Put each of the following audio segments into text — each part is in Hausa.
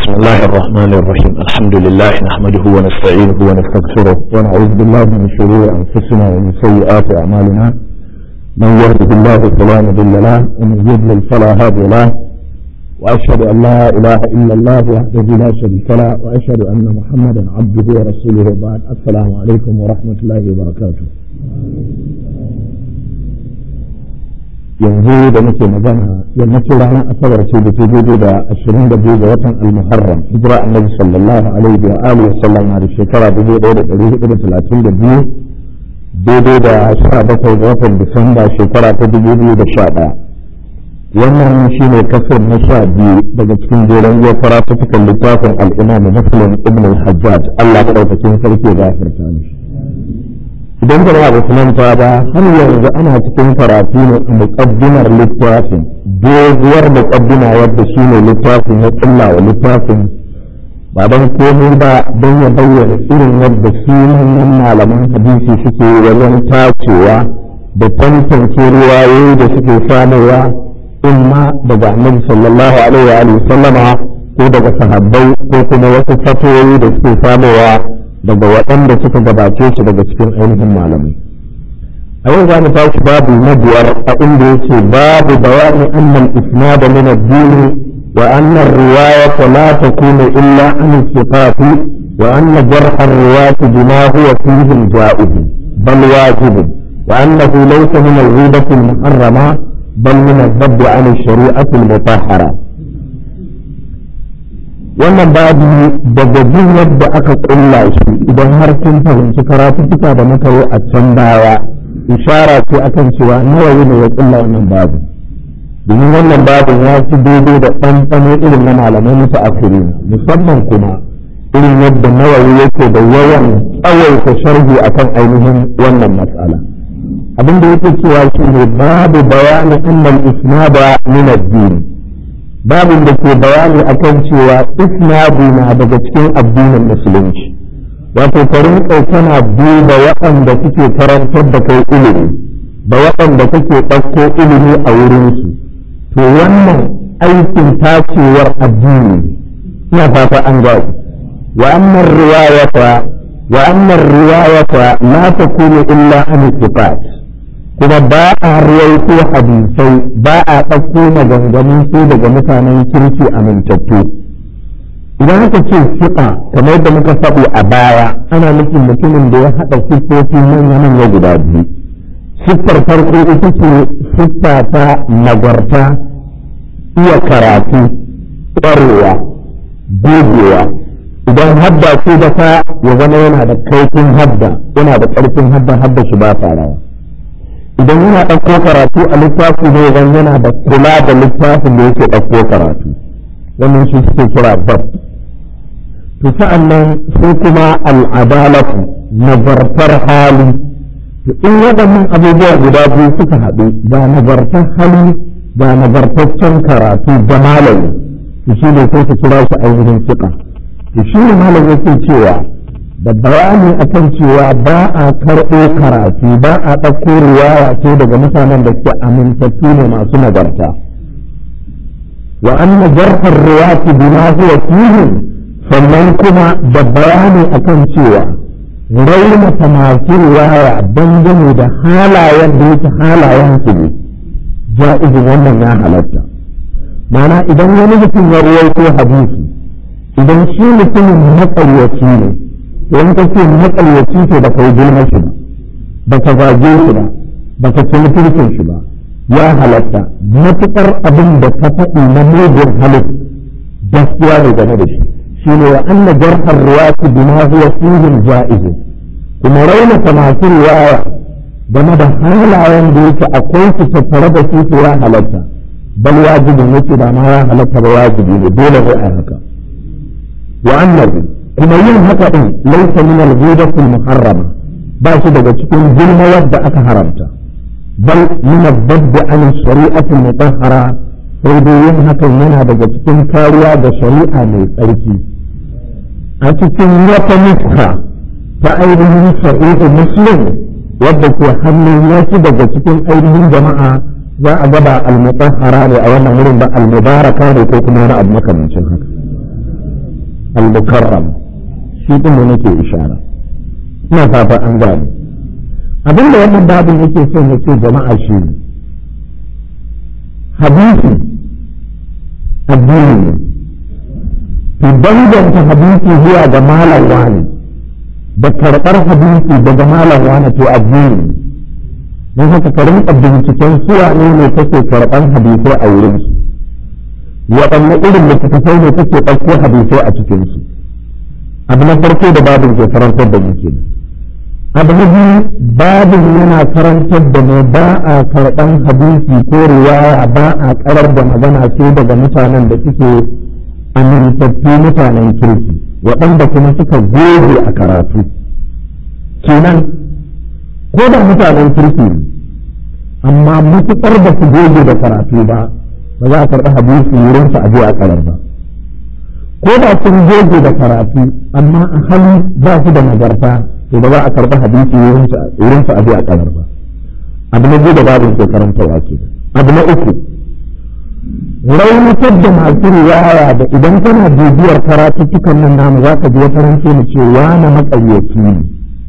بسم الله الرحمن الرحيم الحمد لله نحمده ونستعينه ونستغفره ونعوذ بالله من شرور أنفسنا ومن سيئات أعمالنا من يهده الله فلا مضل له ومن يضلل فلا هادي له وأشهد أن لا إله إلا الله وحده لا شريك له وأشهد أن محمدا عبده ورسوله بعد السلام عليكم ورحمة الله وبركاته yanzu da muke magana yammacin ranar asabar ce da ke daidai da ashirin da biyu ga watan almuharram hijira annabi sallallahu alaihi wa alihi wasallam da shekara dubu ɗaya da ɗari hudu da talatin da biyu daidai da sha bakwai ga watan disamba shekara ta dubu biyu da sha ɗaya wannan shi ne kasar na sha biyu daga cikin jeren zuwa faratutukan littafin al'imamu muslim ibn al-hajjaj allah ɗaukakin sarki ya gafarta mishi idan jama'a ba su manta ba har yanzu ana cikin karatu ne a muƙaddimar littafin doguwar muƙaddima wadda shi ne littafin ya ƙulla wa littafin ba don komai ba don ya bayyana irin yadda su manyan malaman hadisi suke wajen tacewa da tantance ruwayoyi da suke samarwa in ma daga annabi sallallahu alaihi wa sallama ko daga sahabbai ko kuma wasu fatoyi da suke samarwa daga waɗanda suka gabace shi daga cikin ainihin malamai a yau za mu tashi babu na biyar a inda yake babu bayani annal isnad min ad-din wa anna ar-riwayat la takunu illa an sifat wa anna jarh ar-riwayat bima huwa fihi al-ja'ib bal wajib wa annahu laysa min al-ghibah al-muharrama bal min ad-dabb an ash-shari'ah al-mutahhara wannan babu daga jin yadda aka kulla shi idan har kun fahimci karatuttuka da muka yi a can baya ishara ce akan cewa nawawi ne ya kulla wannan babu domin wannan babin ya fi daidai da ɗanɗano irin na malamai musu afiri musamman kuma irin yadda nawawi yake da yawan tsawaita sharhi akan ainihin wannan matsala abin da yake cewa shi ne babu bayanin annal isnada min ad-din babin da ke bayani akan cewa isnadi na daga cikin addinin musulunci wato farin tana duba waɗanda suke karantar da kai ilimi da waɗanda kake ɗauko ilimi a wurinsu to wannan aikin tacewar addini ina fata an gaji wa annar riwayata wa annar riwayata la takunu illa an sifat kuma ba a ruwaito hadisai ba a ɗauko maganganun sai daga mutanen kirki amintattu idan aka ce fiƙa kamar yadda muka faɗi a baya ana nufin mutumin da ya haɗa siffofi manya manya guda biyu siffar farko ita ce siffa ta nagarta iya karatu ƙwarewa gogewa idan hadda ce da ta ya zama yana da kaifin hadda yana da ƙarfin hadda hadda shi ba rawa idan yana ɗauko karatu a littafi ne idan yana da kula da littafin da yake ɗauko karatu wannan shi suke kira bab to sa'an nan sai kuma al'adalatu nazartar hali to in waɗannan abubuwa guda biyu suka haɗu ga nazartar hali ga nazartaccen karatu da malami to shi ne sai su kira shi ainihin fiƙa to shi ne malam yake cewa da bayani akan cewa ba a karɓo karatu ba a ɗauko riwaya ce daga mutanen da ke amintattu ne masu nagarta wa anna jarhar riwayati bima huwa fihi sannan kuma da bayani akan cewa raunata masu riwaya dangane da halayen da yake halayen su ne ja'izin wannan ya halatta ma'ana idan wani mutum ya ruwaito hadisi idan shi mutumin matsaryaci ne in ka ce matsalaci ce ba ka yi girma shi ba ba ka zage shi ba ba ka ci mutuncin shi ba ya halatta matuƙar abin da ka faɗi na mugun halin gaskiya ne game da shi shi ne wa anna jarhar ruwati bima huwa fihin ja'izu kuma raunata masu riwaya game da halayen da yake akwai su tattare da su ya halatta bal wajibin yake ba ma ya halatta ba wajibi ne dole ne a haka wa annabi kuma yin haka din laisa min al-ghibati muharrama ba shi daga cikin girma wadda aka haramta bal min ad-dabb an shari'ati mutahhara sai dai yin hakan yana daga cikin kariya da shari'a mai tsarki a cikin wata nuska ta ainihin sahihu muslim wadda ke hannun wasu daga cikin ainihin jama'a za a gaba al-mutahhara ne a wannan wurin ba al-mubaraka ne ko kuma wani abu makamancin haka al-mukarram shi din da nake ishara ina fata an gane abin da wannan babin yake son ya ce jama'a shi ne hadisi addini ne to danganta hadisi zuwa ga malam wani da karɓar hadisi daga malam wani to addini ne don haka ka rinka binciken suwa ne ne kake karɓar hadisai a wurinsu waɗanne irin littattafai ne kake ɗauko hadisai a cikinsu abu na farko da babin ke karantar da muke abu na biyu babin yana karantar da mu ba a karɓan hadisi ko riwaya ba a karar da magana sai daga mutanen da suke amintattu mutanen kirki waɗanda kuma suka goge a karatu kenan ko da mutanen kirki ne amma matuƙar da su goge da karatu ba ba za a karɓi hadisi wurin su aje a karar ba ko da sun goge da karatu amma a hali ba su da nagarta to ba za a karɓi hadisi wurin su aje a karar ba abu na da babin ke karantarwa ke abu na uku raunatar da masu riwaya da idan kana bibiyar karatuttukan nan namu za ka ji wata rance mu ce wane maƙaryaci ne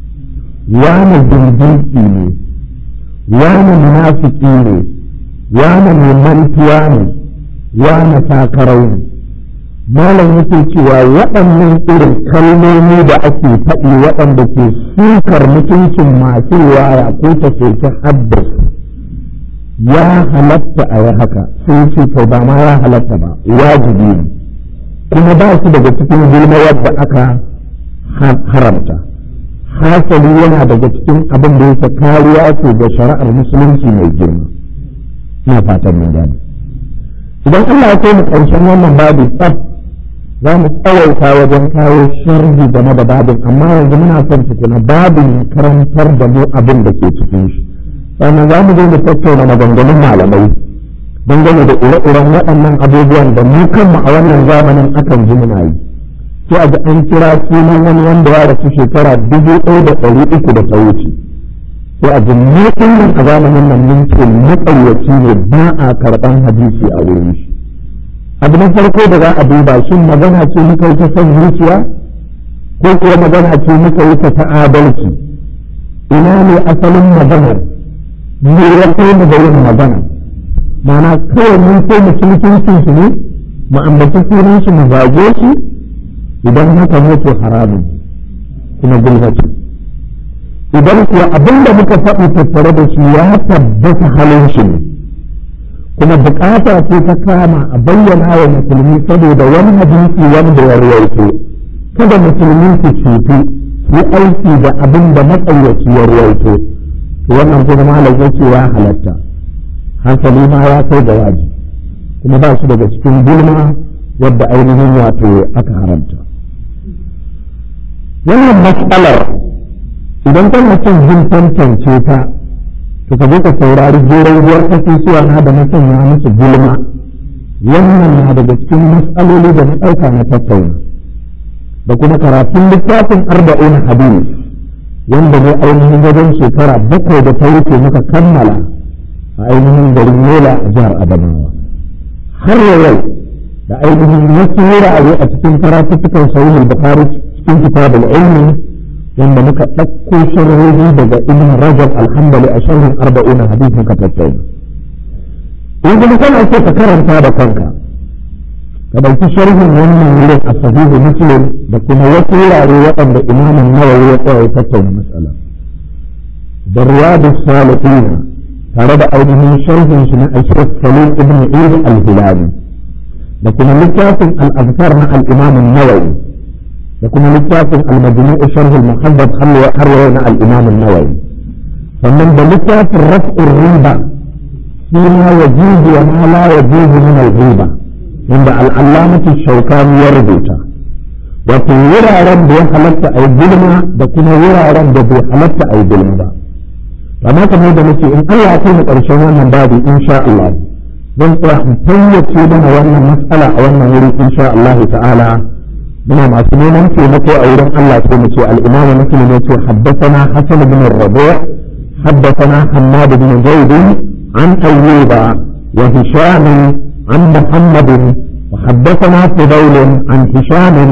wane dindinki ne wane munafiki ne wane mai mantuwa ne wane sakarau ne malam yake cewa waɗannan irin kalmomi da ake faɗi waɗanda ke sukar mutuncin masu riwaya ko ta soke haddasa ya halatta a yi haka sai ce to ba ma ya halatta ba wajibi ne kuma ba su daga cikin gulma wadda aka haramta hasali yana daga cikin abin da yake kariya ce ga shari'ar musulunci mai girma ina fatan mun gane idan Allah ya kai mu ƙarshen wannan babu tsaf za mu tsawaita wajen kawo sharhi game da babin amma yanzu muna son tukuna babin karantar da mu abin da ke cikin shi sannan za mu zo mu tattauna maganganun malamai dangane da ire-iren waɗannan abubuwan da mu kanmu a wannan zamanin akan ji muna yi sai a ji an kira sunan wani wanda ya rasu shekara dubu ɗaya da ɗari uku da ta wuce sai a ji mu nan a zamanin nan mun ce matsayyaci ne ba a karɓan hadisi a wurin shi abu na farko da za a duba shin magana ce muka yi ta son zuciya ko kuwa magana ce muka yi ta adalci ina ne asalin maganar me ya kai mu da yin magana mana kawai mun so mu mutuncin shi ne mu ambaci sunan shi mu zage shi idan haka ne to haramun kuma gulbaci idan kuwa abin da muka faɗi tattare da shi ya tabbata halin shi ne kuma bukata ce ta kama a bayyana wa musulmi saboda wani hadisi wanda ya ruwaito kada musulmi su cutu su aiki da abin da matsayyaci ya ruwaito wannan kuma malam yake ya halatta hankali ma ya kai da waji kuma ba su daga cikin gulma wadda ainihin wato aka haramta wannan matsalar idan kana son jin tantance ta to ka je ka saurari jeron ruwar kasusuwa na da na sanya musu gulma wannan na daga cikin matsaloli da na ɗauka na tattauna da kuma karatun littafin arba'in hadis wanda ne ainihin wajen shekara bakwai da ta wuce muka kammala a ainihin garin yola a jihar adamawa har yau da ainihin wasu wurare a cikin karatuttukan sahihul bukhari cikin kitabul ilmi wanda muka ɗauko sharhohi daga ibn rajab alhambali a sharhin arba'una hadith muka tattauna in kuma kana so ka karanta da kanka ka ɗauki sharhin wannan wurin a sahihu muslim da kuma wasu wurare waɗanda imamin nawawi ya tsaya tattauna matsala da riyadu salihina tare da ainihin sharhin shi na ashiraf salim ibn eid al-hilali da kuma littafin al-azkar na al-imam nawawi da kuma littafin al-majmu' sharh al-muhaddab har yau na al-imam nawawi sannan da littafin raf'ur riba fi ma yajuzu wa ma la yajuzu min al-riba wanda al'allamatu shaukani ya rubuta wato wuraren da ya halatta a yi gulma da kuma wuraren da bai halatta a yi gulma ba amma kamar da nake in Allah ya kai mu ƙarshen wannan babu insha Allah zan tsaya in fayyace mana wannan mas'ala a wannan wuri insha Allah ta'ala muna masu neman taimako a wurin Allah sai mu ce al-Imam Muslim ya ce haddathana Hasan bin Rabi' haddathana Hammad bin Zaid an Ayyuba wa Hisham عن محمد وحدثنا فضيل عن هشام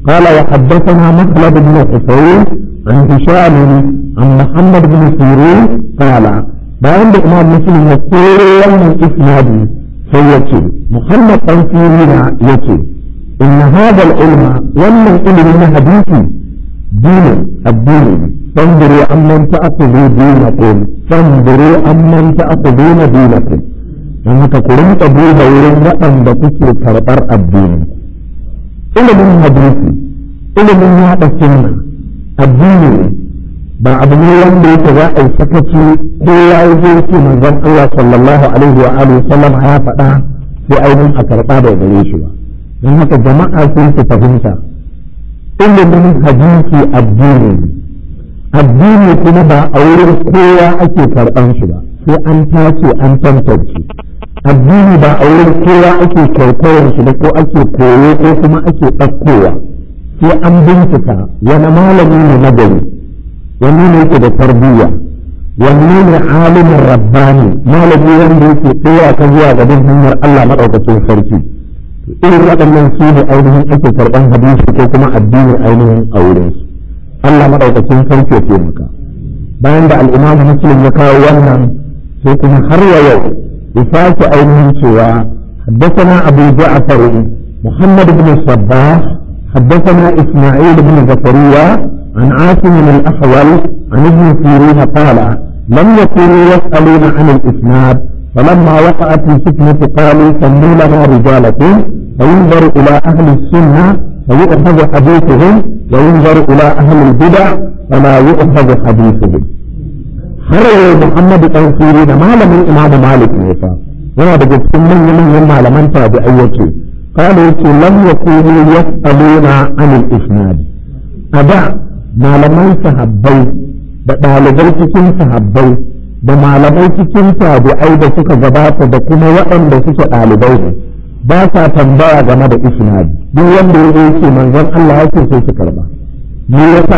قال وحدثنا مخلد بن حسين عن هشام عن محمد بن سيرين قال bayan da imam muslim ya koro wannan isnadi sai ya ce muhammad dan sirina ya ce inna hadha al-ilma wannan ilimi na hadisi dinin addini fanzuru amman ta'khudhu dinakum fanzuru amman ta'khuduna dinakum dan haka ku rinka duba wurin waɗanda kuke karɓar addini ilimin hadisi ilimin yaɗa sunna addini ne ba abu ne wanda yake za a yi sakaci ko ya yi zai ce manzon Allah sallallahu alaihi wa alihi sallam ya faɗa sai ainihin a karɓa da gare shi ba don haka jama'a sun su fahimta ilimin hadisi addini addini kuma ba a wurin kowa ake karɓan shi ba sai an tace an tantance addini ba a wurin kowa ake kwaikwayon shi da ko ake koyo ko kuma ake ɗaukowa sai an bincika wani malami ne na gari wani ne yake da tarbiyya wani ne alimin rabbani malami wanda yake tsaya ka zuwa gaban hanyar Allah maɗaukacin sarki irin waɗannan su ne ainihin ake karɓan hadisi ko kuma addinin ainihin a wurinsu Allah maɗaukacin sarki ya taimaka bayan da al'imamu muslim ya kawo wannan sai kuma har wa yau ya sake ainihin cewa حدثنا أبو جعفر محمد بن الصباح حدثنا إسماعيل بن زكريا عن عاصم الأحول عن ابن سيرين قال لم يكونوا يسألون عن الإسناد فلما وقعت الفتنة قالوا سموا لنا رجالكم فينظر إلى أهل السنة فيؤخذ حديثهم وينظر إلى أهل البدع فلا يؤخذ حديثهم هروا محمد بن سيرين ما لم الإمام مالك موسى yana daga cikin manyan malaman tabi'ai ce قالوا لم يكونوا يسألون عن الإسناد أدا malaman sahabbai da ɗalibai cikin sahabbai da malamai cikin tabi'ai da suka gabata da kuma waɗanda suke ɗalibai ne ba sa tambaya game da isnadi duk wanda ya yake manzon Allah yake so su karba me yasa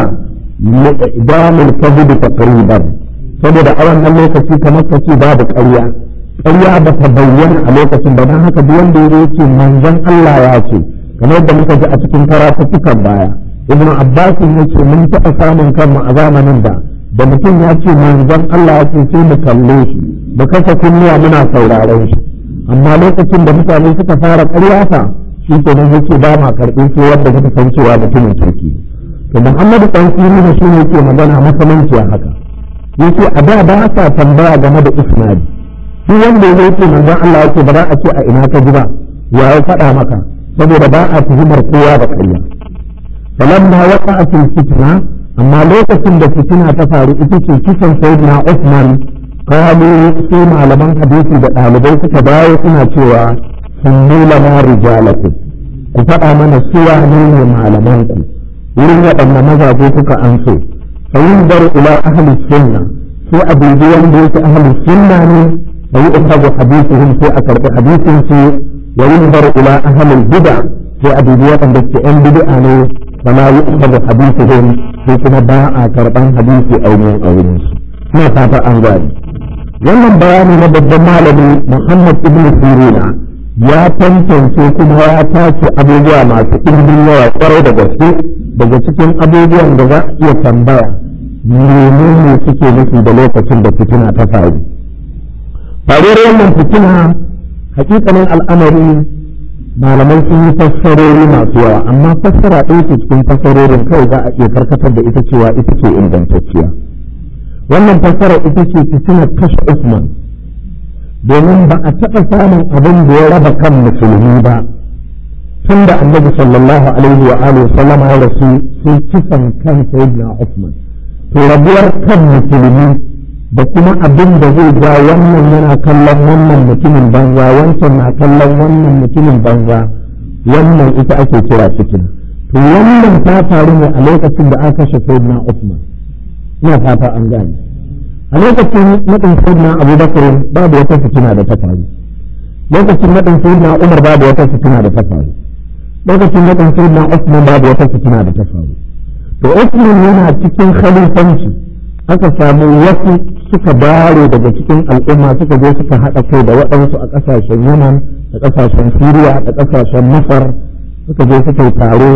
idamul kabid taqriban saboda a wannan lokaci kamar kace babu ƙarya ƙarya ba ta bayyana a lokacin ba don haka duk wanda ya yake manzon Allah ya ce kamar da muka ji a cikin karatuttukan baya ibn abbas ya ce mun taɓa samun kanmu a zamanin da da mutum ya ce manzon Allah ya ce sai mu kalle shi mu kasa kunnuwa muna sauraron shi amma lokacin da mutane suka fara ƙarya fa shi ke nan yake ba ma karɓi sai wanda suka san cewa mutumin kirki to muhammadu dan sirri ne shi ne yake magana makamanci haka yace a da ba sa tambaya game da isnadi duk wanda ya ce manzon Allah ya ce ba za a ce a ina ka ji ba ya faɗa maka saboda ba a tuhumar kowa da ƙarya فلما وقعت الفتنة أما لوكة الفتنة تفاري إتكي كسن سيدنا عثمان قالوا سيما لمن حديثي بأهلبيت كباية سنة شوى سموا لنا رجالكم كفأ من السوى نين معلمانكم wurin waɗanda mazaje kuka an so fa yunzar ila ahli sunna sai a dubi wanda yake ahli sunna ne fa yi ukhadu hadithuhum sai a karɓi hadisin su wa yunzar ila ahli bid'a sai a dubi waɗanda ke yan bid'a ne فلا يؤخذ حديثهم في كما باع كربان حديث أو من أولين ما فاتا أنغاني wannan bayani na babban malami Muhammad ibn Sirina ya tantance kuma ya tace abubuwa masu ɗimbin yawa kwarai da gaske daga cikin abubuwan da za a iya tambaya menene suke nufi da lokacin da fitina ta faru faruwar wannan fitina hakikanin al'amari malamai sun yi fassarori masu yawa amma fassara ɗaya ce cikin fassarorin kawai za a iya karkatar da ita cewa ita ce ingantacciya wannan fassara ita ce fitinar kashe Usman domin ba a taɓa samun abin da ya raba kan musulmi ba tun da annabi sallallahu alaihi wa alihi sallam ya rasu sai kisan kan sayyidina Usman to rabuwar kan musulmi da kuma abin da zai ja wannan yana kallon wannan mutumin banza wancan na kallon wannan mutumin banza wannan ita ake kira fitina to wannan ta faru ne a lokacin da aka kashe sayyidina Usman ina fata an gane a lokacin nadin sayyidina Abubakar babu wata fitina da ta faru lokacin nadin sayyidina Umar babu wata fitina da ta faru lokacin nadin sayyidina Usman babu wata fitina da ta faru to Usman yana cikin khalifanci aka samu wasu suka bare daga cikin al'umma suka je suka haɗa kai da waɗansu a ƙasashen yaman da ƙasashen siriya da ƙasashen masar suka je suka yi taro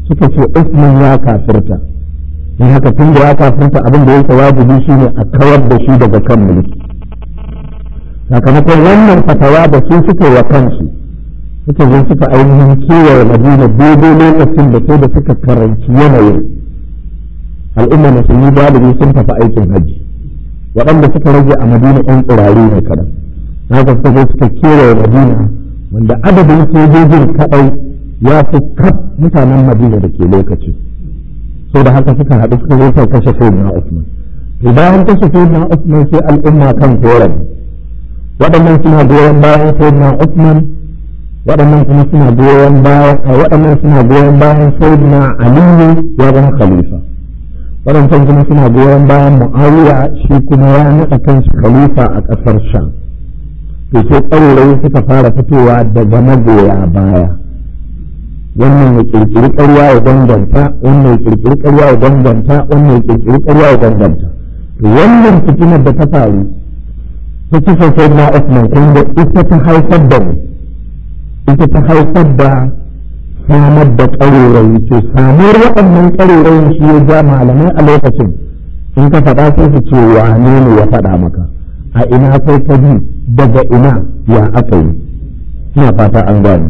suka ce Usman ya kafirta in haka tun da ya kafirta abin da yake wajibi shine a kawar da shi daga kan mulki sakamakon wannan fatawa da su suka wa kansu suka zo suka ainihin kewaye madina daidai lokacin da sai da suka karanci yanayin al'umma musulmi galibi sun tafi aikin hajji waɗanda suka rage a madina ɗan tsirari ne kaɗan haka suka zo suka kewaye madina wanda adadin sojojin kaɗai ya fi kaf mutanen madina da ke lokaci so da haka suka haɗu suka zo suka kashe sayyidina usman to bayan kashe sayyidina usman sai al'umma kan korafi waɗannan suna goyon bayan sayyidina usman waɗannan kuma suna goyon bayan waɗannan suna goyon bayan sayyidina aliyu ya zama khalifa waɗancan kuma suna goyon bayan mu'awiya shi kuma ya naɗa kanshi khalifa a ƙasar sham to sai ƙaurayi suka fara fitowa daga magoya baya wannan ya ƙirƙiri ƙarya ya danganta wannan ya ƙirƙiri ƙarya ya danganta wannan ya ƙirƙiri ƙarya ya danganta to wannan fitinar da ta faru ta kisa sai na Usman kun da ita ta haifar da mu ita ta haifar da samar da ƙarerayi ce samuwar waɗannan ƙarerayin shi ya ja malamai a lokacin in ka faɗa sai su ce wane ne ya faɗa maka a ina sai ka bi daga ina ya aka yi ina fata an gane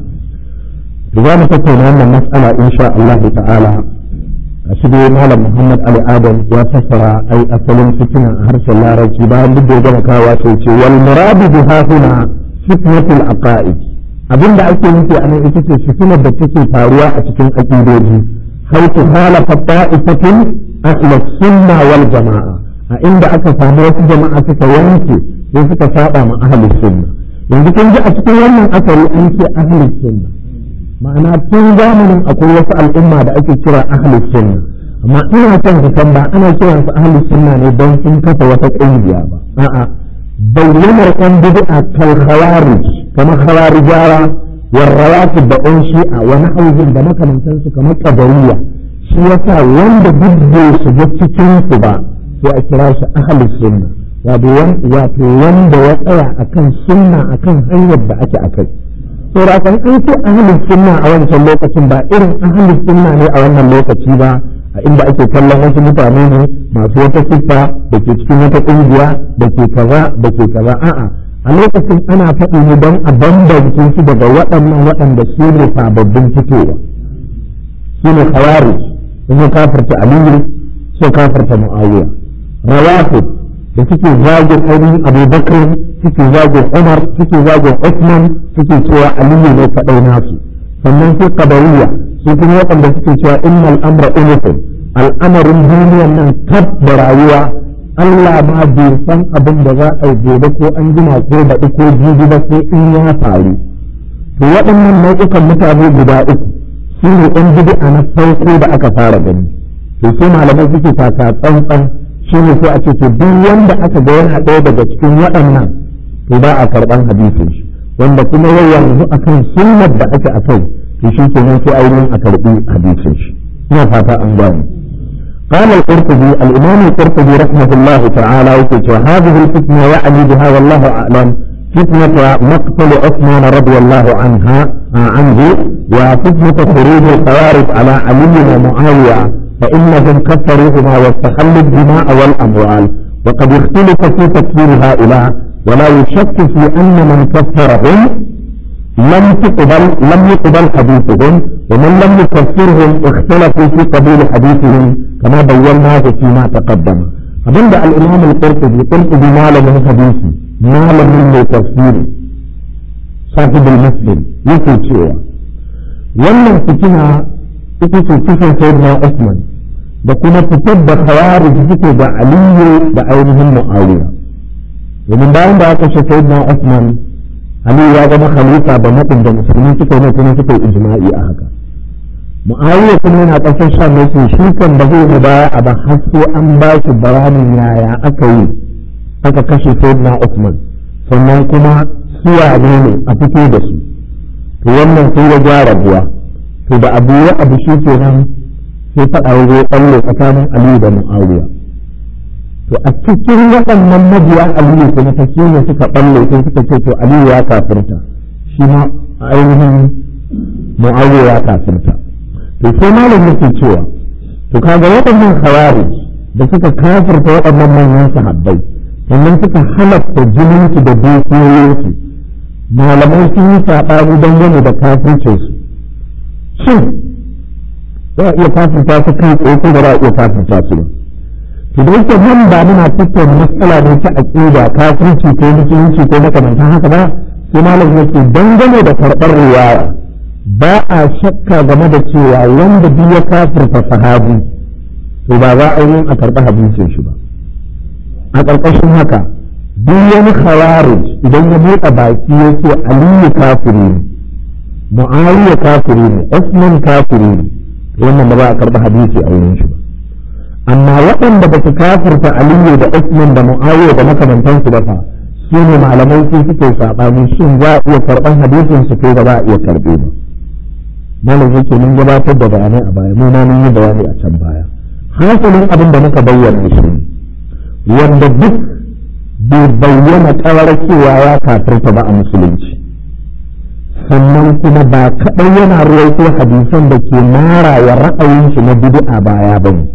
za mu tattauna wannan mas'ala insha Allah ta'ala a shi dai malam Muhammad Ali Adam ya fassara ai asalin fitina a harshen larabci bayan duk da ya gama kawo sai ce wal muradu biha huna fitnatul aqaid abinda ake nufi a nan ita ce fitinar da take faruwa a cikin aqidoji haitu halafa ta'ifatin ahli sunna wal jama'a a inda aka samu wasu jama'a suka yanke sai suka saba ma ahli sunna yanzu kun ji a cikin wannan asari an ce ahli sunna ma'ana tun zamanin akwai wasu al'umma da ake kira ahli sunna amma ina son ka san ba ana kiran su ahli sunna ne don sun kafa wata ƙungiya ba a'a bayyanar ɗan bid'a kal khawarij kamar khawarijawa wa rawatib da ɗan shi'a wa nahwihim da makamantan su kamar qadariyya shi yasa wanda duk bai shiga cikin su ba sai a kira shi ahli sunna wato wanda ya tsaya akan sunna akan hanyar da ake akai saboda kan an ce ahlus sunna a wancan lokacin ba irin ahlus sunna ne a wannan lokaci ba a inda ake kallon wasu mutane ne masu wata siffa da ke cikin wata kungiya da ke kaza da ke kaza a'a a lokacin ana faɗi ne don a bambance su daga waɗannan waɗanda su ne sababbin fitowa su ne khawarij sun kafarta aliyu sun kafarta muawiya rawatib da suke zagin ainihin abubakar suke zagin umar suke zagin usman suke cewa aliyu ne kaɗai nasu sannan sai kadariya su kuma waɗanda suke cewa innal amra unufin al'amarin duniyan nan tab da rayuwa Allah ma bai san abin da za a yi gobe ko an jima ko baɗi ko jibi ba sai in ya faru to waɗannan nau'ukan mutane guda uku su ne ɗan bid'a na farko da aka fara gani to sai malamai suke taka tsantsan shi ne sai a ce to duk wanda aka ga yana ɗaya daga cikin waɗannan to ba a karɓan hadisin shi wanda kuma yau yanzu akan sunnar da ake akai to shi kenan sai ainihin a karɓi hadisin shi ina fata an gane قال القرطبي الإمام القرطبي رحمه الله تعالى يقول هذه الفتنة يعني بها والله أعلم فتنة مقتل عثمان رضي الله عنها عنه وفتنة خروج الخوارج على علي ومعاوية فإنهم كفروهما واستحلوا الدماء والأموال وقد اختلف في تكفير هؤلاء ولا يشك في أن من كفرهم لم تقبل لم يقبل حديثهم ومن لم يكفرهم اختلفوا في قبول حديثهم كما بيناه فيما تقدم أبدا الإمام القرطبي قرطبي ما من حديثي ما من تفسير صاحب المسلم يقول شيئا wannan fitina ita ce kisan sayyidina Usman da kuma fitar da khawarij suke da Aliyu da ainihin Muawiya domin bayan da aka kashe sayyidina Usman Aliyu ya zama khalifa da mutum da musulmi suka yi kuma suka yi ijma'i a haka Muawiya kuma yana ƙasar Sham yake shi kan ba zai baya a ba har sai an ba shi bayanin yaya aka yi aka kashe sayyidina Usman sannan kuma suwa ne a fito da su to wannan sai ya gyara buwa to da abu ya abu shi ke nan sai faɗa ya zo ɓalle tsakanin aliyu da mu'awiya to a cikin waɗannan mabiya aliyu kuma ta shi ne suka ɓalle sai suka ce to aliyu ya kafirta shi ma a ainihin mu'awiya ya kafirta to sai malam yake cewa to kaga waɗannan khawarij da suka kafirta waɗannan manyan sahabbai sannan suka halatta jininsu da dukiyoyinsu malamai sun yi saɓani dangane da kafircinsu shin za a iya kafirta su kai tsaye ko ba za a iya kafirta su ba to da yake nan ba muna tattauna matsala ne ta aqida kafirci ko musulunci ko makamantan haka ba sai malam yake dangane da karɓar riwaya ba a shakka game da cewa wanda duk ya kafirta sahabi to ba za a yi a karɓi hadisin shi ba a ƙarƙashin haka duk wani khawarij idan ya buɗe baki ya ce aliyu kafiri ne mu'awiya kafiri ne usman kafiri ne wannan ba za a karɓi hadisi a wurin shi ba amma waɗanda ba su kafirta aliyu da usman da mu'awiya da makamantansu ba fa su ne malamai su suke saɓani shin za a iya karɓan hadisin su ko ba za a iya karɓe ba malam yake mun gabatar da bayanai a baya mu ma mun yi bayani a can baya hasalin abin da muka bayyana shi wanda duk bai bayyana kawar cewa ya kafirta ba a musulunci sannan kuma ba kaɗai yana ruwaito hadisan da ke mara wa ra'ayin shi na bid'a baya ba ne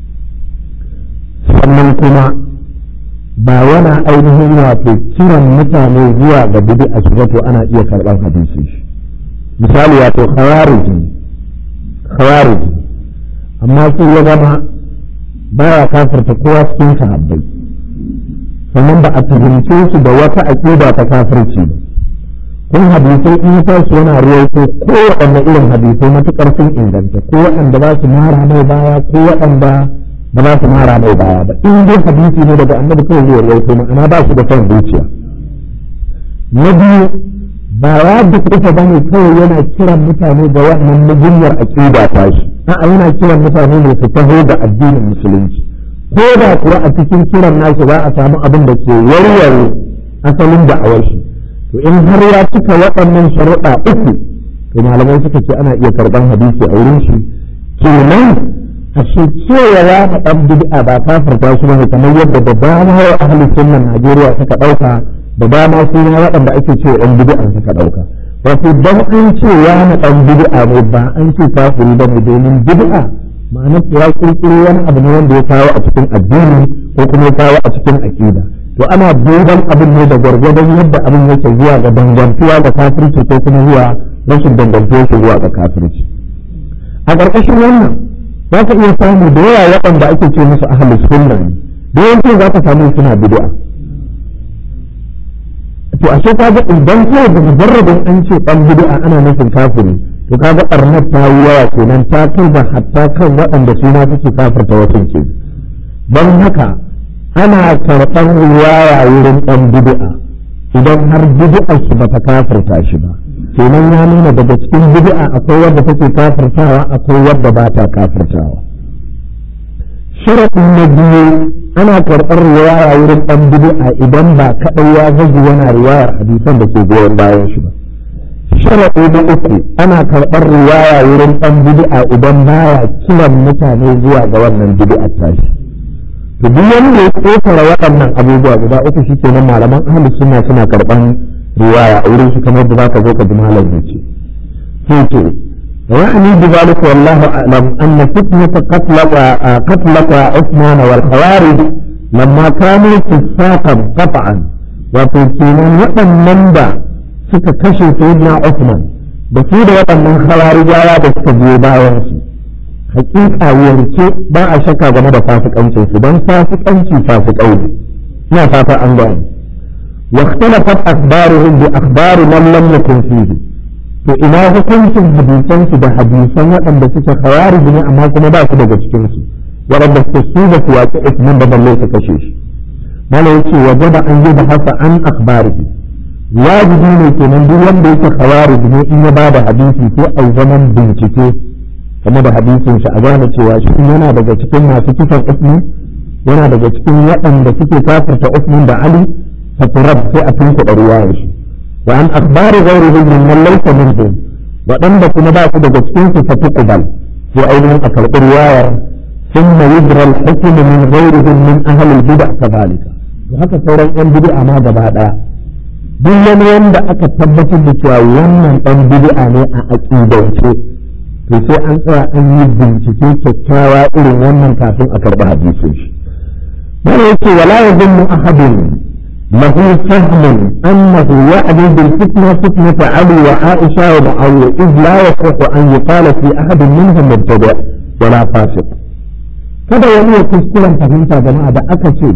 sannan kuma ba yana ainihin wato kiran mutane zuwa ga bid'a su zato ana iya karɓar hadisi shi misali wato khawariji khawariji amma sai ya zama baya kafirta kowa cikin sahabbai sannan ba a tuhumce su da wata aƙida ta kafirci ba kun hadisai in ya tashi yana ruwaito ko waɗanda irin hadisai matuƙar sun inganta ko waɗanda ba su mara mai baya ko waɗanda ba za su mara mai baya ba in dai hadisi ne daga annabi kawai zai ruwaito ma'ana ba su da son zuciya na biyu ba ya dukkata ba ne kawai yana kiran mutane ga wannan mugunyar aƙida ta shi a'a yana kiran mutane ne su taho da addinin musulunci ko da kuwa a cikin kiran nashi za a samu abin da ke warware asalin da'awar shi to in har ya cika waɗannan sharuɗa uku to malamai suka ce ana iya karɓar hadisi a wurin shi kenan ashe cewa ya faɗan bid'a ba kafirta shi ne kamar yadda da dama wa ahli sunnan Najeriya suka ɗauka da dama su ne waɗanda ake cewa ɗan bid'a suka ɗauka wato dan an ce ya na ɗan bid'a ne ba an ce kafiri ba ne domin bid'a ma'ana ya kirkiro wani abu ne wanda ya kawo a cikin addini ko kuma ya kawo a cikin aƙida to ana duban abin ne da gwargwadon yadda abin yake zuwa ga dangantuwa ga kafirci ko kuma zuwa rashin dangantuwa shi zuwa ga kafirci a ƙarƙashin wannan za ka iya samu da yawa waɗanda ake ce musu ahlus sunna ne da yawanci za ka samu suna bid'a to ashe ka ga idan kawai da mujarrabin an ce ɗan bid'a ana nufin kafiri to ka ga ɓarnar ta yi yawa kenan ta kai da hatta kan waɗanda su ma suke kafirta wasu ke don haka ana karɓar riwaya wurin ɗan bid'a idan har bid'a shi ba ta kafirta shi ba kenan ya nuna daga cikin bid'a akwai wadda take kafirtawa akwai wadda ba ta kafirtawa sharaɗin na biyu ana karɓar riwaya wurin ɗan bid'a idan ba kaɗai ya zagi yana riwayar hadisan da ke goyon bayan shi ba sharaɗi na uku ana karɓar riwaya wurin ɗan bid'a idan baya kiran mutane zuwa ga wannan bid'a tashi to duk wanda ya ƙetare waɗannan abubuwa guda uku shi kenan malaman ahli sunna suna karɓan riwaya a wurin su kamar da zaka zo ka ji malam ya ce sai ce يعني بذلك والله أعلم أن فتنة قتلك قتلك عثمان والخوارج لما كانوا فساقا قطعا وتوكينا وأن دا suka kashe sayyidina Uthman da su da waɗannan khawarijawa da suka biyo bayan su hakika yarce ba a shakka game da fasikancin su don fasikanci fasikai ne ina fata an gane wa ikhtalafat akhbaruhum bi akhbari man lam yakun fihi to ina hukuncin hadisan su da hadisan waɗanda suke khawarij ne amma kuma ba su daga cikin su waɗanda suke su da su waƙi Uthman da balle su kashe shi malai yace wajaba an yi da hasa an akhbarihi wajibi ne kenan duk wanda yake khawarij ne in ya ba da hadisi ko a zaman bincike game da hadisin shi a gane cewa shi yana daga cikin masu kisan usman yana daga cikin waɗanda suke kafirta usman da ali faturab sai a tunkuɗa ruwayar shi wa an akhbari ghairihim min man laysa minhum waɗanda kuma ba su daga cikin su fatuqbal sai ainihin a karɓi ruwayar ثم يجرى الحكم من غيرهم من أهل البدع كذلك وهكذا sauran 'yan bid'a ma gaba ɗaya duk wani wanda aka tabbatar da cewa wannan ɗan bid'a ne a aƙidance to to sai an tsaya an yi bincike kyakkyawa irin wannan kafin a karɓi hadisin shi mana yake wala yazunnu ahadun له فهم أنه يعني بالفتنة فتنة علي وعائشة ومعاوية إذ لا يصح أن يقال في أحد منهم مبتدع ولا فاسق kada wani ya kuskuren fahimta jama'a da aka ce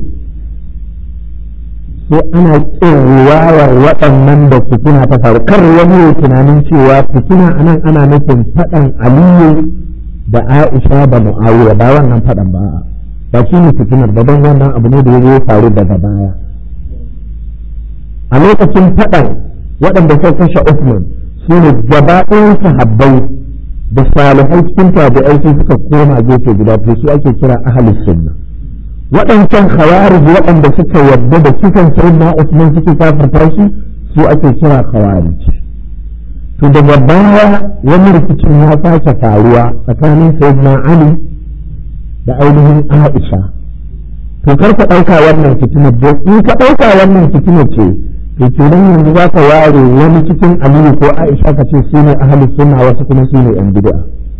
sai ana kin riwayar waɗannan da fitina ta faru kar wani ya tunanin cewa fitina anan ana nufin faɗan aliyu da aisha da mu'awiya ba wannan faɗan ba ba shi ne fitinar ba don wannan abu ne da ya faru daga baya a lokacin faɗan waɗanda sai kashe Usman su ne gaba ɗayan sahabbai da salihai cikin tabi'ai sai suka koma gefe guda to su ake kira ahlus sunna waɗancan khawarij waɗanda suka yarda da kisan sayyidina Usman suke kafirta shi su ake kira khawarij to daga baya wani rikicin ya sake faruwa tsakanin sayyidina Ali da ainihin Aisha to kar ka ɗauka wannan fitinar in ka ɗauka wannan fitinar ce to kenan yanzu za ka ware wani cikin aliyu ko aisha ka ce su ne ahalus sunna wasu kuma su ne yan bid'a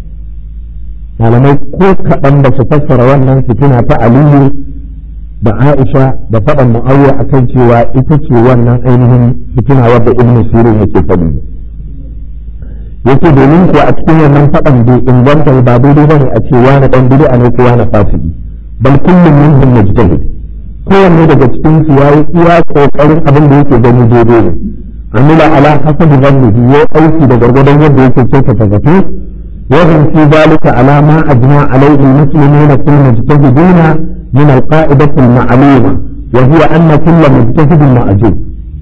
malamai ko kaɗan da su fassara wannan fitina ta aliyu da aisha da faɗan mu'awiya akan cewa ita ce wannan ainihin fitina wadda ibnu sirin yake faɗi yake domin kuwa a cikin wannan faɗan bai inganta ba daidai bane a ce wani ɗan bid'a ne ko wani fasiki bal kullum minhum mujtahid kowanne daga cikin su yayi iya kokarin abin da yake gani daidai ne amila ala hasabi dhannihi ya aiki da gargadon yadda yake kyautata zato wa hum fi zalika ala ma ajma alayhi almuslimuna fil mujtahidina min alqa'idati alma'luma wa hiya anna kull mujtahid ma'jub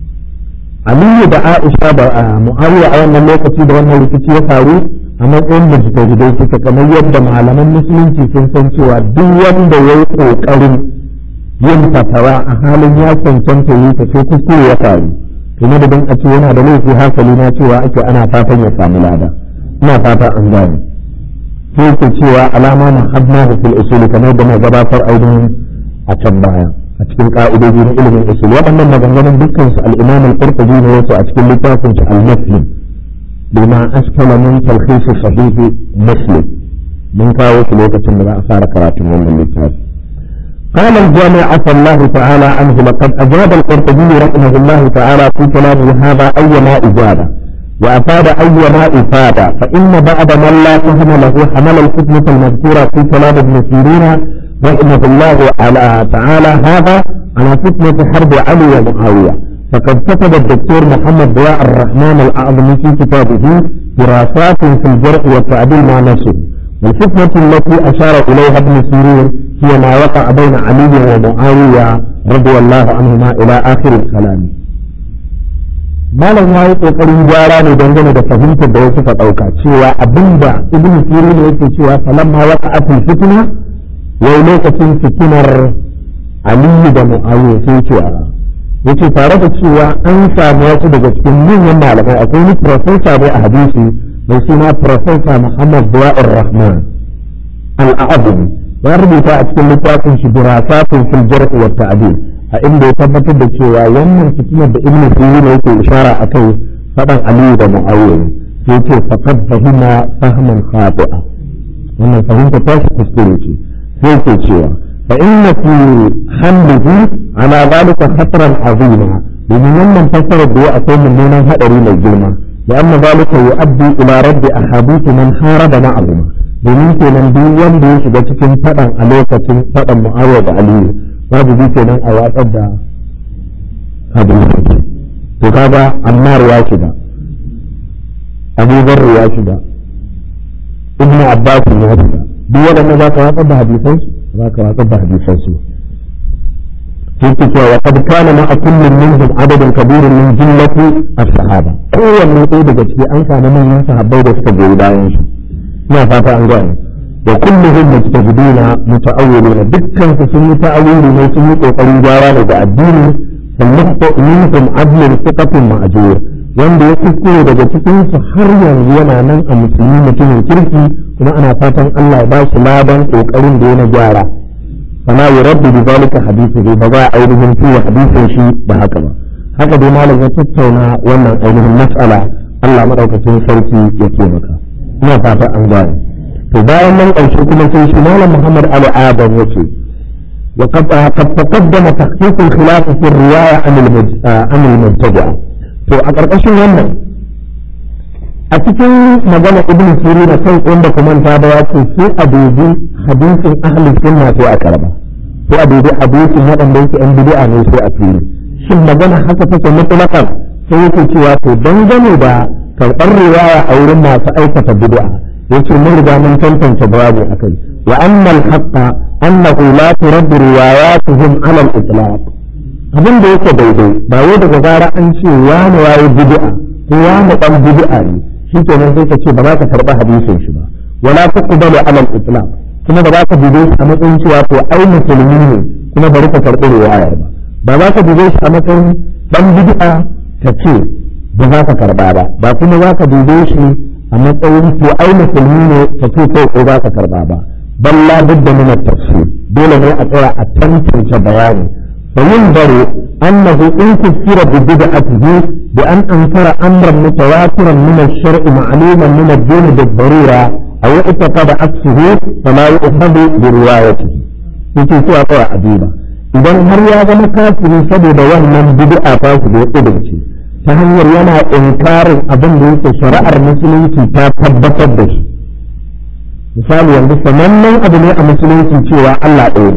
Aliyu da Aisha da Muawiya a wannan lokaci da wannan rikici ya faru a matsayin mujtahidai suka kamar yadda malaman musulunci sun san cewa duk wanda ya yi kokarin yin fatawa a halin ya cancanta yi ta sai kuskure ya faru to na da a ce yana da laifi hasali na cewa ake ana fatan ya samu lada ina fata an gane sai ke cewa alama na hadna da fil usuli kamar da na gabatar ainihin a can baya a cikin ka'idoji na ilimin usul waɗannan maganganun dukkan su al-imam al-qurtubi ne wasu a cikin littafin shi al-muslim bima askala min talkhis sahih muslim mun kawo su lokacin da za a fara karatun wannan littafi قال الجامع عفى الله تعالى عنه لقد أجاب القرطبي رحمه الله تعالى في كلامه هذا أيما إجابة وأفاد أيما إفادة فإن بعد من لا فهم له حمل الفتنة المذكورة في كلام ابن سيرين رحمه الله على تعالى هذا على فتنة حرب علي ومعاوية فقد كتب الدكتور محمد ضياء الرحمن الأعظم في كتابه دراسات في الجرح والتعديل مع نفسه والفتنة التي أشار إليها ابن سيرين هي ما وقع بين علي ومعاوية رضي الله عنهما إلى آخر الكلام malam ya yi ƙoƙarin gyara ne dangane da fahimtar da wasu ka ɗauka cewa abinda ibn sirin yake cewa falamma waqa'atul fitna wai lokacin fitinar aliyu da mu'awiya sai ce a yace tare da cewa an samu wasu daga cikin manyan malamai akwai wani profesa ne a hadisi mai suna profesa muhammad buwa'ur rahman al-a'azim ya rubuta a cikin littafin shi dirasatun fil jarh wa ta'dil a inda ya tabbatar da cewa wannan fitinar da ibnu sirin yake ishara akai fadan aliyu da mu'awiya sai ce faqad fahima fahman khati'a wannan fahimta ta shi kuskure ce sai ke cewa fa inna fi hamlihi ala zalika khatran azima domin wannan fasarar da ya akwai mummunan hadari mai girma da amma zalika yu'addi ila raddi ahadith man haraba ma'ahuma domin kenan duk wanda ya shiga cikin fadan a lokacin fadan mu'awiya da aliyu babu bi kenan a watsar da hadisi to kaga ammar ya shiga abu zarri ya shiga ibn abbas ya shiga duk waɗanda za ka watsar da hadisan su za ka watsar da hadisan su yake cewa wa qad kana ma kullun minhum adadun kabirun min jillati as-sahaba kowanne ɗaya daga ciki an samu manyan sahabbai da suka goyi bayan shi ina fata an gane wa kulluhum mujtahiduna muta'awwiluna dukkan su sun yi ta'awili ne sun yi kokarin gyara daga addini فالنقطة منهم عدل ثقة مأجور wanda ya kuskure daga cikin su har yanzu yana nan a musulmi mutumin kirki kuma ana fatan Allah ya ba shi ladan kokarin da yana gyara fala yuraddu bi zalika hadithu ba za a ainihin tuwa hadisin shi da haka ba haka dai malam ya tattauna wannan ainihin mas'ala Allah madaukakin sarki ya ce maka ina fata an gane to bayan nan ƙarshe kuma sai shi malam muhammad ali adam yace وقد قد تقدم تخصيص الخلاف في الرواية عن عن المبتدع to a ƙarƙashin wannan a cikin magana ibn sirin da kai wanda kuma ta da ya ce sai a dubi hadisin ahli sunna sai a karba sai a dubi hadisin waɗanda yake yan bid'a ne sai a fili shin magana haka take mutlaqan sai yake cewa to dangane da karɓar riwaya a wurin masu aikata bid'a yace mun riga mun tantance babu akai wa anna al-haqqa annahu la turaddu riwayatuhum ala al-itlaq abin da yake daidai ba wai daga gara an ce wani yayi bid'a ko wani dan bid'a ne shikenan sai ka ce ba za ka karba hadisin shi ba wala tuqbalu ala al-itlaq kuma ba za ka dube shi a matsayin cewa to ai musulmi ne kuma bari ka karbi riwayar ba ba za ka dube shi a matsayin dan bid'a ka ce ba za ka karba ba ba kuma za ka dube shi a matsayin to ai musulmi ne ka ce kai ko za ka karba ba bal la budda min at-tafsir dole ne a tsaya a tantance bayani فينظر أنه إن كفر ببدعته بأن أنكر أمرا متواترا من الشرع معلوما من الدين بالضرورة أو اعتقد عكسه فلا يؤخذ بروايته yake cewa kawai a duba idan har ya zama kafiri saboda wannan bid'a ta su da ya kudurce ta hanyar yana inkarin abin da yake shari'ar musulunci ta tabbatar da shi misali yanzu sanannen abu ne a musulunci cewa Allah ɗaya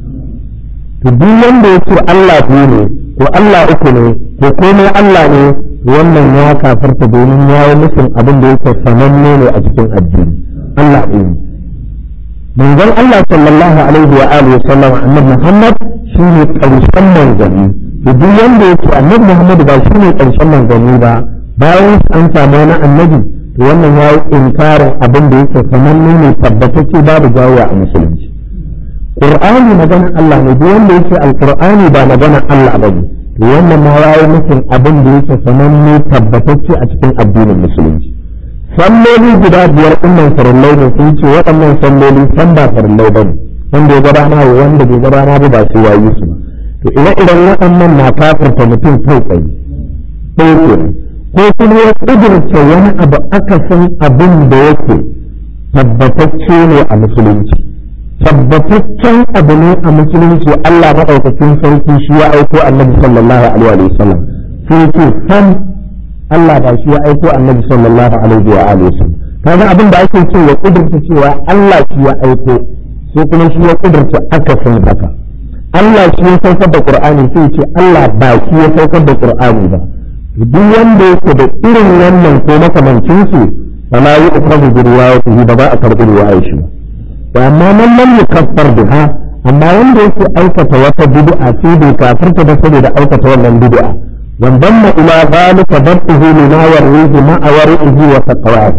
to duk wanda ya ce Allah biyu ne ko Allah uku ne ko komai Allah ne wannan ya kafarta domin ya yi musun abin da yake sananne ne a cikin addini Allah biyu ne manzon Allah sallallahu alaihi wa alihi wa sallam annabi Muhammad shine karshen manzanni to duk wanda ya ce annabi Muhammad ba shine karshen manzanni ba bayan an samu wani annabi to wannan ya yi inkarin abin da yake sananne ne tabbatacce babu jawo a musulunci Qur'ani maganar Allah ne duk wanda yake Alqur'ani ba maganar Allah ba ne to wannan ma yayi mutum abin da yake sananne tabbatacce a cikin addinin musulunci salloli guda biyar ɗinnan farillai ne sun ce waɗannan salloli san ba farillai ba ne wanda ya gabana wa wanda bai gabana ba ba sai yayi su ba to ire iren waɗannan na kafirta mutum kai tsaye ɗaya kenan ko kuma ya ƙudurce wani abu akasin abin da yake tabbatacce ne a musulunci tabbataccen abu ne a musulunci Allah maɗaukakin sarki shi ya aiko annabi sallallahu alaihi wa sallam sai ce san Allah ba shi ya aiko annabi sallallahu alaihi wa alihi wasallam kaga abin da ake ce ya kudurta cewa Allah shi ya aiko sai kuma shi ya kudurta akasin haka Allah shi ya saukar da Qur'ani sai ce Allah ba shi ya saukar da Qur'ani ba duk wanda yake da irin wannan ko makamancin su fala yu'khadhu bi riwayatihi ba za a karɓi riwayar shi ba wa amma man lam yukaffar biha amma wanda yake aikata wata bid'a sai bai kafirta da saboda aikata wannan bid'a وانضم الى ذلك ضبطه لما يرويه مع ورعه وتقواه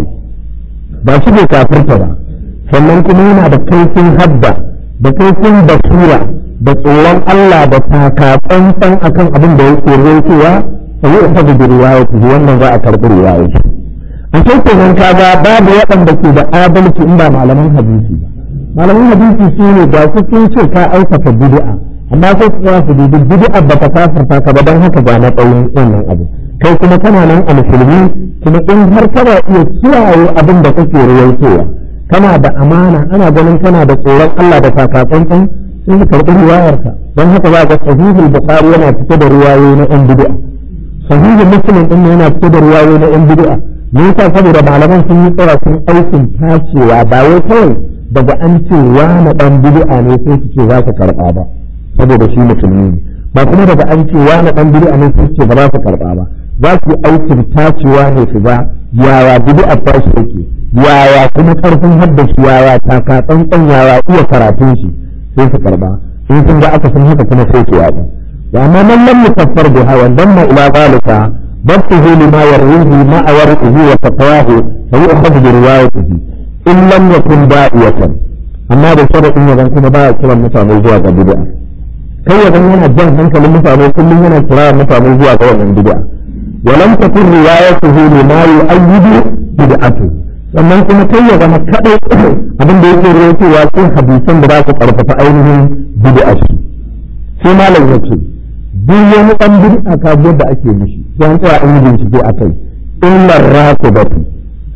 ba shi bai kafirta ba sannan kuma yana da kaifin hadda da kaifin basira da tsoron Allah da takatsantsan akan abin da yake rawaitowa sai ya tafi da riwayati wannan za a karɓi riwayati a cikin nan kaga babu waɗanda ke da adalci in ba malaman hadisi ba malaman hadisi su ne ga su sun ce ka aikata bid'a amma sai su tsaya su dubi bid'a ba ta kafirta ka ba don haka ga na tsawon wannan abu kai kuma kana nan a musulmi kuma in har kana iya kiyaye abin da kake rawaitowa kana da amana ana ganin kana da tsoron Allah da takatsantsan sai ka karɓi riwayarka don haka za ga sahihul bukhari yana fito da riwayoyi na yan bid'a sahihul muslim din yana fito da riwayoyi na yan bid'a me yasa saboda malaman sun yi tsara sun aikin tacewa ba wai kawai daga an ce wani dan bid'a ne sai su ce za ka karɓa ba saboda shi musulmi ne ba kuma daga an ce wani dan bid'a ne sai ce ba za su karba ba za su aikin tacewa ne su ba yaya bid'a ta shi yake yaya kuma karfin haddashi yaya taka tsantsan yaya iya karatun shi sai su karba in sun ga aka san haka kuma sai su yaɗa wa amma man lam yukaffar biha wa damma ila zalika ضبطه لما يرويه مع ورقه وتقواه فيؤخذ بروايته إن لم يكن داعية أما بشرط إن يكون كما باع كلا متعمل زواج بدعة kai ya zama yana jan hankalin mutane kullum yana kira mutane zuwa ga wannan bid'a walam takun riwayatuhu lima yu'ayyidu bid'atu sannan kuma kai ya zama kadai abin da yake rawaitowa ko hadisan da za su karfafa ainihin bid'a shi sai malam yace duk wani dan bid'a ka da ake mishi sai an tsaya an yi bincike akai illar rakibatu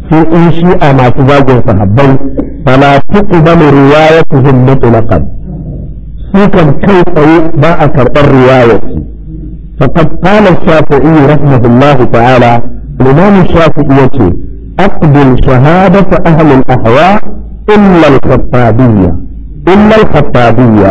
sai in shi'a masu zagin sahabbai fala tuqbalu riwayatuhum mutlaqan su kan kai tsaye ba a karɓar riwayarsu فقد قال الشافعي رحمه الله تعالى الإمام الشافعي يقول أقبل شهادة أهل الأهواء إلا الخطابية إلا الخطابية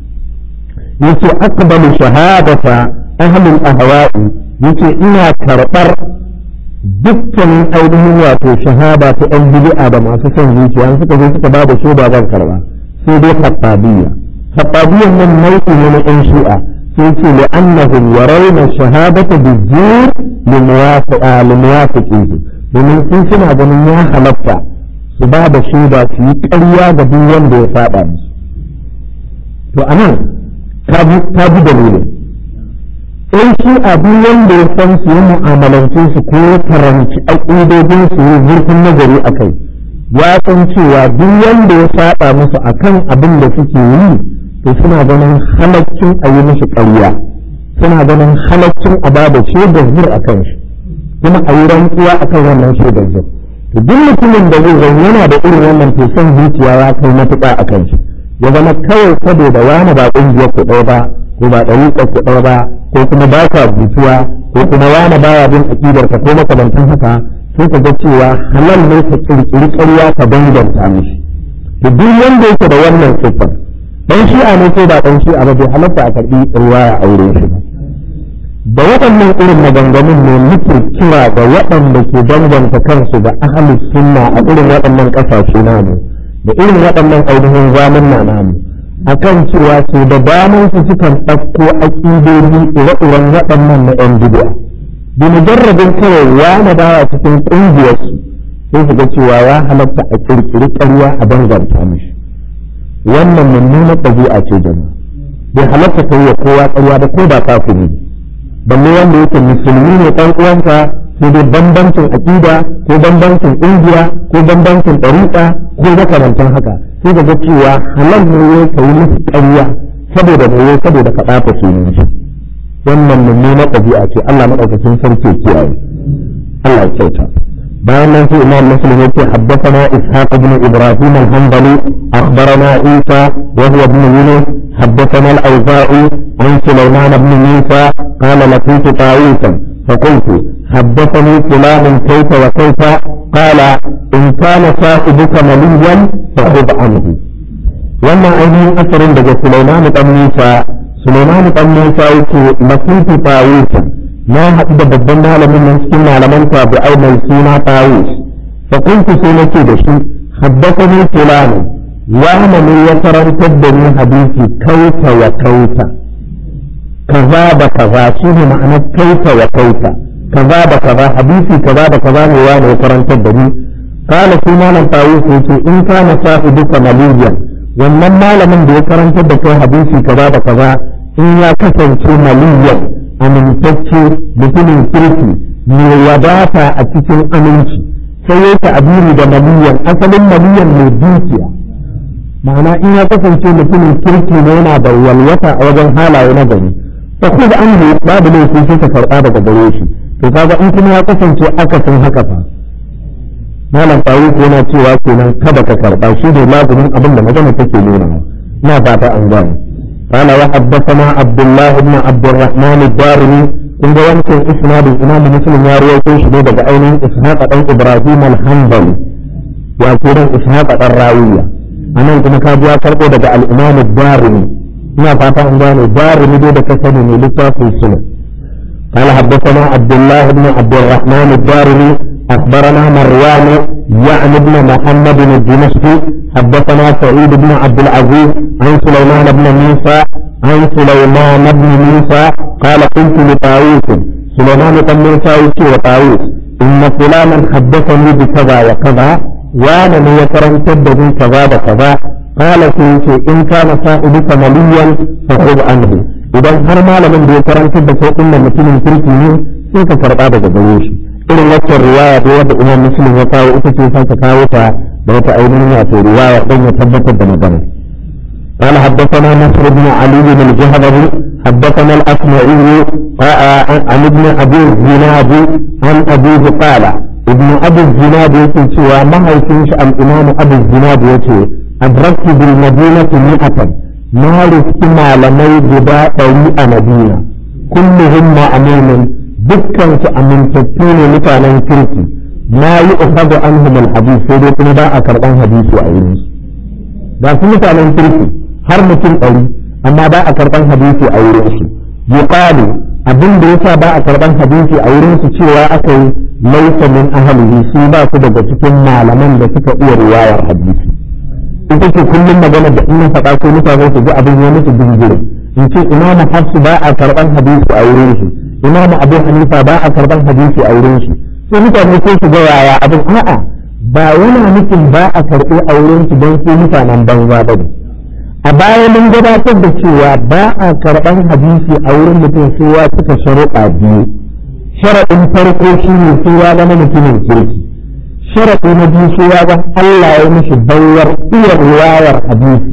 يقول أقبل شهادة أهل الأهواء يقول إنا كربر dukkanin ainihin wato shahada ta ɗan bid'a da masu son zuciya an suka zo suka ba da shaida zan karba sai dai khattabiyya khattabiyyan nan nau'i ne na ɗan shi'a sai ce li'annahum yarawna shahadata bijjir limuwafiqihi domin sun suna ganin ya halatta su ba da shaida su yi ƙarya ga duk wanda ya saba musu to anan ka bi dalilin in shi abu wanda ya san su yi mu'amalance su ko ya karanci aƙidodin su yi zurfin nazari a kai ya san cewa duk wanda ya saba musu akan abin da suke yi to suna ganin halaccin a yi mishi ƙarya suna ganin halaccin a bada shaidar zur a kan shi kuma a yi rantsuwa a kan wannan shaidar zur to duk mutumin da zai zan yana da irin wannan to son zuciya ya kai matuƙa a kan shi ya zama kawai saboda wani ba ƙungiyar ku ɗaya ba ko ba ɗariƙar ku ɗaya ba ko kuma ba ka butuwa ko kuma wani baya bin aƙidar ka ko makamantan haka sai ka ga cewa halal ne ka ƙirƙiri ƙarya ka danganta mishi to duk wanda yake da wannan siffar dan shi'a ne ko ba dan shi'a ba bai halatta a karbi riwaya a wurin shi ba da waɗannan irin maganganun ne muke kira ga waɗanda ke danganta kansu da ahlus sunna a irin waɗannan ƙasashe namu da irin waɗannan ainihin zaman na namu akan cewa su da daman su sukan ɗauko aƙidodi ire-iren waɗannan na 'yan bid'a bi mujarrabin kawai wani baya cikin ƙungiyarsu sai su ga cewa ya halatta a ƙirƙiri ƙarya a danganta mishi wannan mummunar ɗabi'a ce jama'a bai halatta ka yi wa kowa ƙarya da ko ba kafiri balle wanda yake musulmi ne ɗan uwanka sai dai bambancin aƙida ko bambancin ƙungiya ko bambancin ɗariƙa ko makamantan haka sai ka ga cewa halal ne ka yi musu ƙarya saboda ne saboda ka ɓata sunan shi wannan mummunar ɗabi'a ce Allah maɗaukacin sarki kiyaye Allah ya kyauta bayan nan sai imam muslim yake haddathana ishaq ibn ibrahim al-hanbali akhbarana isa wa huwa ibn yunus haddathana al-awza'i an sulaiman ibn musa qala laqitu ta'isan فقلت حدثني فلان كيف وكيف قال إن كان صاحبك مليا فخذ عنه وما أيني أثر دجا سليمان بن موسى سليمان بن موسى يقول لقيت طاووسا na haɗu da babban malamin nan cikin malaman tabi'ai mai suna tawus fa kuntu sai nake da shi haddathani fulani wani ne ya karantar da ni hadisi kauta wa kauta kaza da kaza shi ne ma'anar kauta wa kauta kaza da kaza hadisi kaza da kaza ne wani ya karantar da ni kala shi malam tawus ya ce in kana sahibuka maliyan wannan malamin da ya karantar da kai hadisi kaza da kaza in ya kasance maliyan amintacce mutumin kirki mai wadata a cikin aminci sai ya ta'abiri da maliyan asalin maliyan mai dukiya ma'ana in ya kasance mutumin kirki ne yana da walwata a wajen halaye na gari fa ku da anhu babu laifi sai ka karɓa daga gare shi to kaga in kuma ya kasance akasin haka fa malam tawi ko yana cewa kenan kada ka karɓa shi ne lazumin abin da magana take nuna ina fata an gane قال وحدثنا عبد الله بن عبد الرحمن الدارمي kun ga wancan isnadin imamu muslim ya rawaito shi ne daga ainihin ishaq dan ibrahim al-hanbali ya kiran ishaq dan rawiya anan kuma ka ji ya karbo daga al-imam ad-darimi ina fata an gane darimi dai da ka sani ne littafin sunan قال حدثنا عبد الله بن عبد الرحمن الدارمي اخبرنا مروان يعني ابن محمد الدمشقي حدثنا سعيد بن عبد العزيز عن سليمان بن موسى عن سليمان بن موسى قال قلت لطاووس سليمان بن موسى يشي وطاووس إن فلانا حدثني بكذا وكذا وانا من يكرم تبدو كذا وكذا قال سيشي إن كان صاحبك مليا فخذ عنه إذا هر ما لمن يكرم تبدو إن مثل تركي sai ka karɓa daga gare shi irin waccan riwaya da wadda imam muslim ya kawo ita ce sake kawo ta da wata ainihin wato riwaya don ya tabbatar da magana قال حدثنا نصر بن علي بن الجهضمي حدثنا الأسمعي عن ابن أبي الزناد عن أبيه قال ibn abu zinad yake cewa mahaifin shi al-imam abu zinad yace adraktu bil madinati mi'atan na riski malamai guda ɗari a madina kulluhum ma'amunin dukkan su amintattu ne mutanen kirki ma yi ukhadu anhum al-hadith sai dai kuma ba a karban hadisi a wurin su ba su mutanen kirki har mutum ɗari amma ba a karban hadisi a wurin su yuqalu abin da yasa ba a karban hadisi a wurin su cewa aka yi laisa min ahlihi su ba su daga cikin malaman da suka iya riwayar hadisi ita ce kullum magana da in faɗa ko mutane su ji abin ya musu dingire in ce imamu hafsu ba a karban hadisi a wurin shi imamu abu hanifa ba a karban hadisi a wurin shi sai mutane sai su ga yaya abin a'a ba yana nufin ba a karɓi a wurin su don su mutanen banza ba ne a baya mun gabatar da cewa ba a karɓar hadisi a wurin mutum sai ya cika sharuɗa biyu sharaɗin farko shi ne sai ya zama mutumin kirki sharaɗi na biyu sai ya zama Allah ya mishi bayar iya riwayar hadisi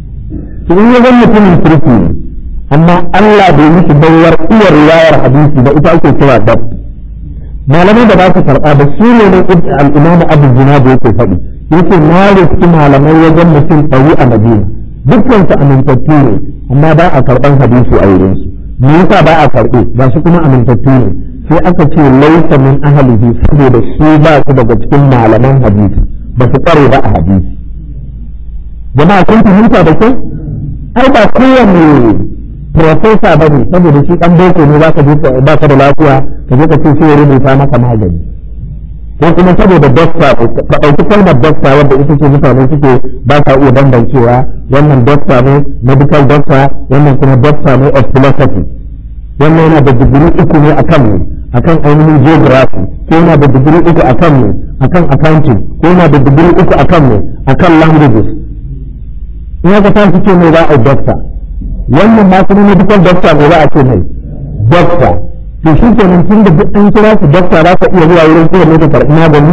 to in ya zama mutumin kirki ne amma Allah bai mishi bayar iya riwayar hadisi ba ita ake kira dab malamai da ba su karɓa da su ne ne al-imamu abu zinad yake faɗi yake na riski malamai wajen mutum ɗari a madina dukkan su amintattu ne amma ba a karɓan hadisi a wurin su me yasa ba a karɓe ba su kuma amintattu ne sai aka ce laisa min ahlihi saboda su ba su daga cikin malaman hadisi ba su tsare ba a hadisi jama'a kun fahimta da kyau ai ba kowanne profesa ba ne saboda shi ɗan boko ne za ka je ba ka da lafiya ka je ka ce sai ya rubuta maka magani ko kuma saboda dokta ka ɗauki kalmar dokta wadda ita ce mutane suke ba sa iya bambancewa wannan dokta ne medical doctor wannan kuma dokta ne of philosophy wannan yana da digiri uku ne akan ne akan ainihin geography ko yana da digiri uku akan ne akan accounting ko yana da digiri uku akan ne akan languages in aka tashi ce mai za a dokta wannan ma kuma medical doctor ne za a ce mai doctor to shi kenan tun da duk an kira su dokta za ka iya zuwa wurin kowanne da karɓi magani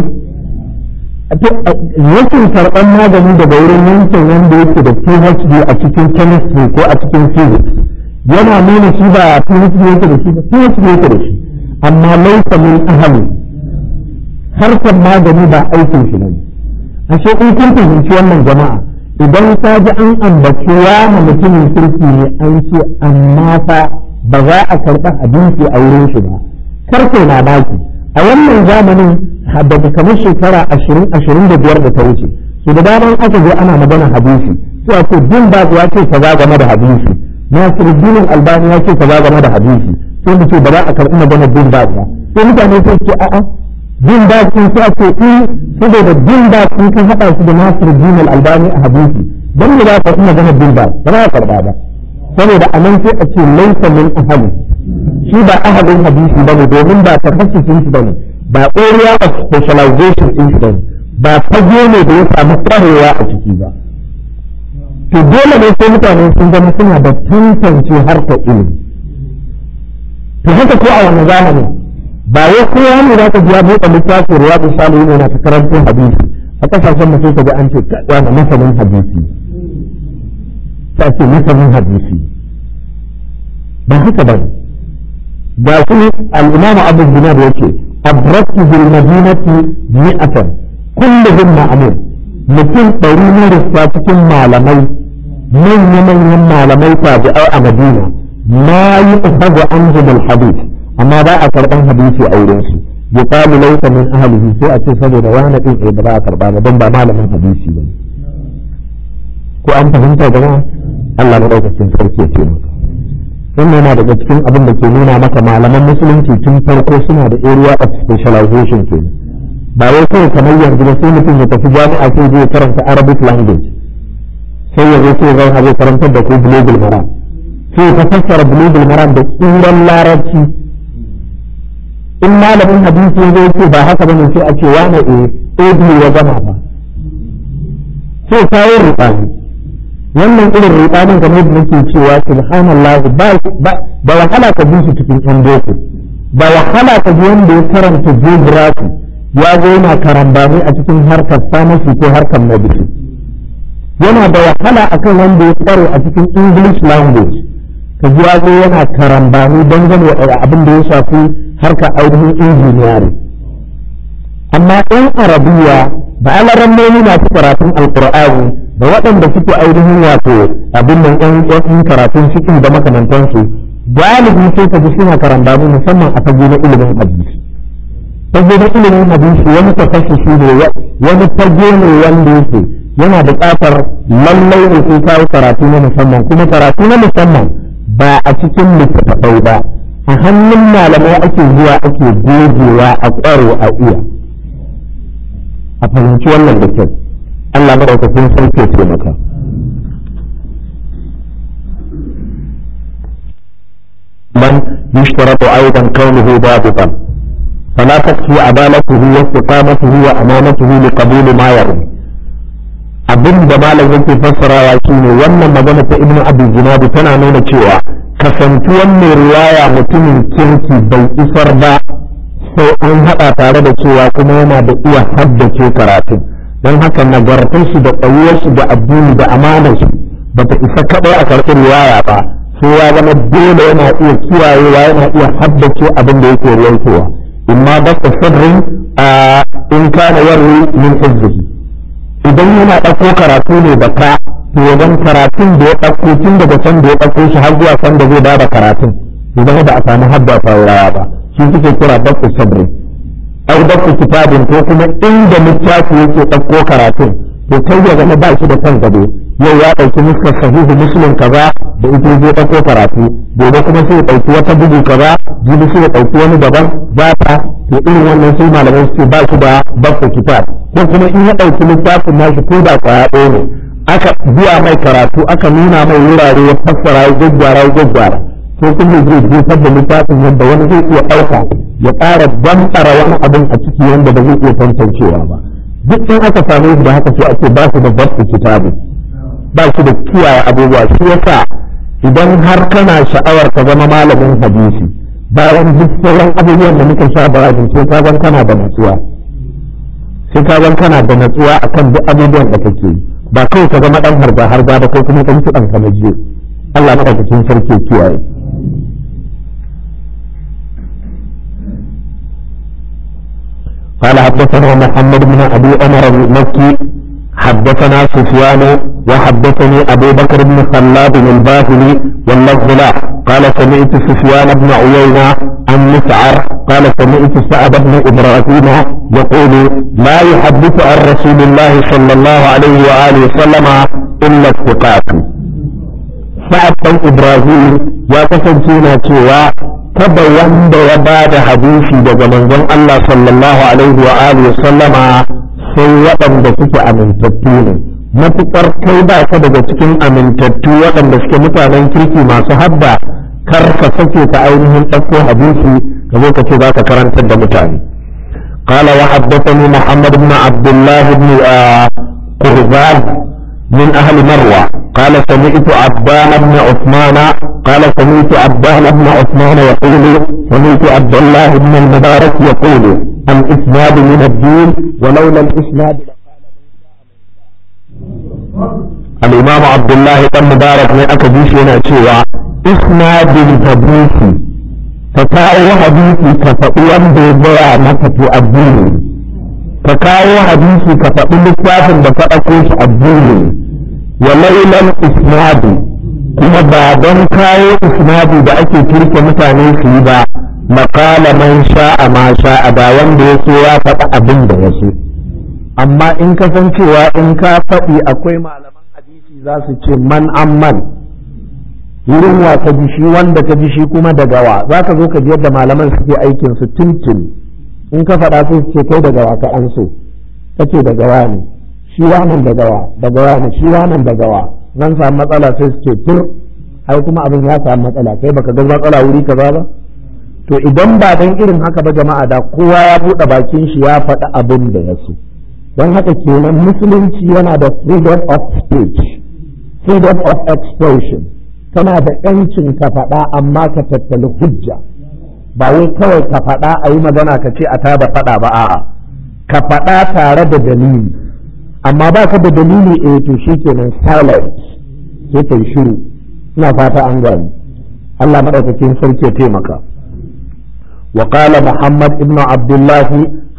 rashin karɓar magani daga wurin yankin wanda yake da PhD a cikin chemistry ko a cikin physics yana nuna shi ba PhD yake da shi ba PhD yake da shi amma laisa min ahli harkar magani ba aikin shi ne ashe in kun fahimci wannan jama'a idan ka ji an ambaci wani mutumin kirki ne an ce amma fa ba za a karɓa abinci a wurin shi ba karfe na baki a wannan zamanin daga kamar shekara ashirin ashirin da biyar da ta wuce su da daman aka zo ana magana hadisi sai a ce bin ba ya ce kaza game da hadisi nasiruddin albani ya ce kaza game da hadisi sai mu ce ba za a karɓi magana bin ba ba sai mutane sai ce a'a bin ba sun sai a ce in saboda bin ba sun kan haɗa su da nasiruddin albani a hadisi don me za ka karɓi magana bin ba ba za a karɓa ba saboda a nan sai a ce laisa min ahali shi ba ahalin hadisi ba ne domin ba tafasirin shi ba ne ba area of specialization din shi ba ne ba fage ne da ya samu kwarewa a ciki ba to dole ne sai mutane sun zama suna da tantance harkar ilimi to haka ko a wani zamani ba wai kowa ne za ka ji ya buɗe littafin riyadu salihin yana ta karantar hadisi a kasashen mutum ka ji an ce wani masanin hadisi ta ce masanin hadisi ba haka ba ga su al'imamu abu dinar ya ce abraktu bil madinati mi'atan kulluhum ma'amun mutum ɗari ne da cikin malamai manya manyan malamai tabi'ai a madina ma yi ukhadu anhum al hadith amma ba a karban hadisi a wurin su yuqalu laysa min ahlihi sai a ce saboda wani din ba za a karba ba don ba malamin hadisi ba ko an fahimta jama'a Allah maɗaukacin sarki ya taimaka wannan yana daga cikin abin da ke nuna maka malaman musulunci tun farko suna da area of specialization ke ba wai kawai kamar yanzu ba sai mutum ya tafi jami'a sai zai karanta arabic language sai ya zo sai ya zauna zai karantar da ku bulugul maram sai ka fassara bulugul maram da tsuran larabci in malamin hadisi ya zo ce ba haka bane sai a ce wane eh ebi ya gama ba sai kawo rubani wannan irin rubanin game da nake cewa subhanallah ba ba wahala ka bi shi cikin yan boko ba wahala ka ji wanda ya karanta geography ya zo yana karambani a cikin harkar pharmacy ko harkar medicine yana da wahala akan wanda ya kware a cikin english language ka ji ya zo yana karambani dangane da abin da ya shafi harkar ainihin engineering amma ɗan arabiya da alarammomi masu karatun alkur'ani da waɗanda suke ainihin wato abin nan ɗan ɗan karatun cikin da makamantansu galibi sai ka ji suna karambani musamman a fage na ilimin hadisi fage na ilimin hadisi wani tafassushi ne wani fage ne wanda yake yana buƙatar lallai ne sai kawo karatu na musamman kuma karatu na musamman ba a cikin littattafai ba a hannun malamai ake zuwa ake gogewa a ƙwaro a iya a fahimci wannan da kyau Allah maɗaukakin sarki ya taimaka من يشترط أيضا كونه ضابطا فلا تكفي عدالته واستقامته وأمانته لقبول ما يروي abin da malam yake fassarawa shine wannan magana ta ibnu abi zinadi tana nuna cewa kasantuwan mai riwaya mutumin kirki bai isar ba sai an haɗa tare da cewa kuma yana da iya haddace karatun don haka nagartar shi da tsayuwar shi da addini da amanar shi ba ta isa kaɗai a karɓi riwaya ba sai ya zama dole yana iya kiyayewa yana iya haddace abin da yake rawaitowa imma ba ta sirrin in kana yarwi min hizbihi idan yana ɗauko karatu ne da ka to wajen karatun da ya ɗauko tun daga can da ya ɗauko shi har zuwa can da zai ba da karatun idan ba a samu hadda taurawa ba shi suke kira dafu sabri au dafu kitabin ko kuma inda littafi yake ɗauko karatun to kai ya zama ba shi da kan gado yau ya ɗauki nuskar sahihu muslim kaza da ita zai ɗauko karatu gobe kuma sai ya ɗauki wata bugu kaza jibi sai ya ɗauki wani daban zata to irin wannan sai malamai suke ba shi da dafu kitab ko kuma in ya ɗauki littafin nashi ko da kwaya ɗaya ne aka biya mai karatu aka nuna mai wurare ya fassara ya gaggara ya gaggara ko kuma zai jefar da littafin yadda wani zai iya ɗauka ya ƙara bambara wani abin a ciki wanda ba zai iya tantancewa ba duk in aka same shi da haka sai ake ba su da basu kitabu ba su da kiyaye abubuwa shi yasa idan har kana sha'awar ka zama malamin hadisi bayan duk sauran abubuwan da muka sha barajin sai ka zan kana da natsuwa sai ka zan kana da natsuwa akan duk abubuwan da kake yi ba kawai ka zama dan harba harba ba ko kuma kan kiɗan ka na jiyo Allah madaukakin sarki kiyaye قال حدثنا محمد بن ابي عمر المكي حدثنا سفيان وحدثني ابو بكر بن خلاد الباهلي واللفظ له قال سمعت سفيان بن عيينه عن مسعر قال سمعت سعد بن ابراهيم يقول لا يحدث عن رسول الله صلى الله عليه واله وسلم الا الثقات سعد بن ابراهيم يا كسنتينا cewa kada wanda ya ba da hadisi daga manzon Allah sallallahu alaihi wa alihi sallama sai waɗanda suke amintattu ne matuƙar kai ba ka daga cikin amintattu waɗanda suke mutanen kirki masu habba kar ka sake ka ainihin ɗauko hadisi ka zo ka ce za ka karantar da mutane قال وحدثني محمد بن عبد الله بن قربان من أهل مروة قال سمعت عبان بن عثمان قال سمعت عبان بن عثمان يقول سمعت عبد الله بن المبارك يقول الإسناد من الدين ولولا الإسناد الإمام عبد الله بن مبارك من أكديش هنا شيئا إسناد الحديث فكاو حديثي كفأوان بيضاء مكة الدين فكاو حديثي كفأو لكتاب بفأكوش الدين ولولا الإسناد kuma ba don kawo isnadi da ake kirke mutane su yi ba makala man sha'a ma sha'a ba wanda ya so ya faɗi abin da ya so amma in ka san cewa in ka faɗi akwai malaman hadisi za su ce man amman wurin wa ka ji shi wanda ka ji shi kuma daga wa za ka zo ka ji yadda malaman suke aikin su tuntun in ka faɗa sai su ce kai daga wa ka an so kace daga wa ne shi wannan daga wa daga wa ne shi wannan daga wa zan samu matsala sai su ce tur ai kuma abin ya samu matsala kai baka ga matsala wuri kaza ba to idan ba dan irin haka ba jama'a da kowa ya buɗe bakin shi ya faɗi abin da ya so don haka kenan musulunci yana da freedom of speech freedom of expression kana da yancin ka faɗa amma ka tattali hujja ba wai kawai ka faɗa a yi magana ka ce a tada faɗa ba a'a ka faɗa tare da dalili amma ba ka da dalili eh to shikenan silence sai kai shiru ina fata an gani Allah madaukakin sarki ya taimaka wa qala Muhammad ibn Abdullah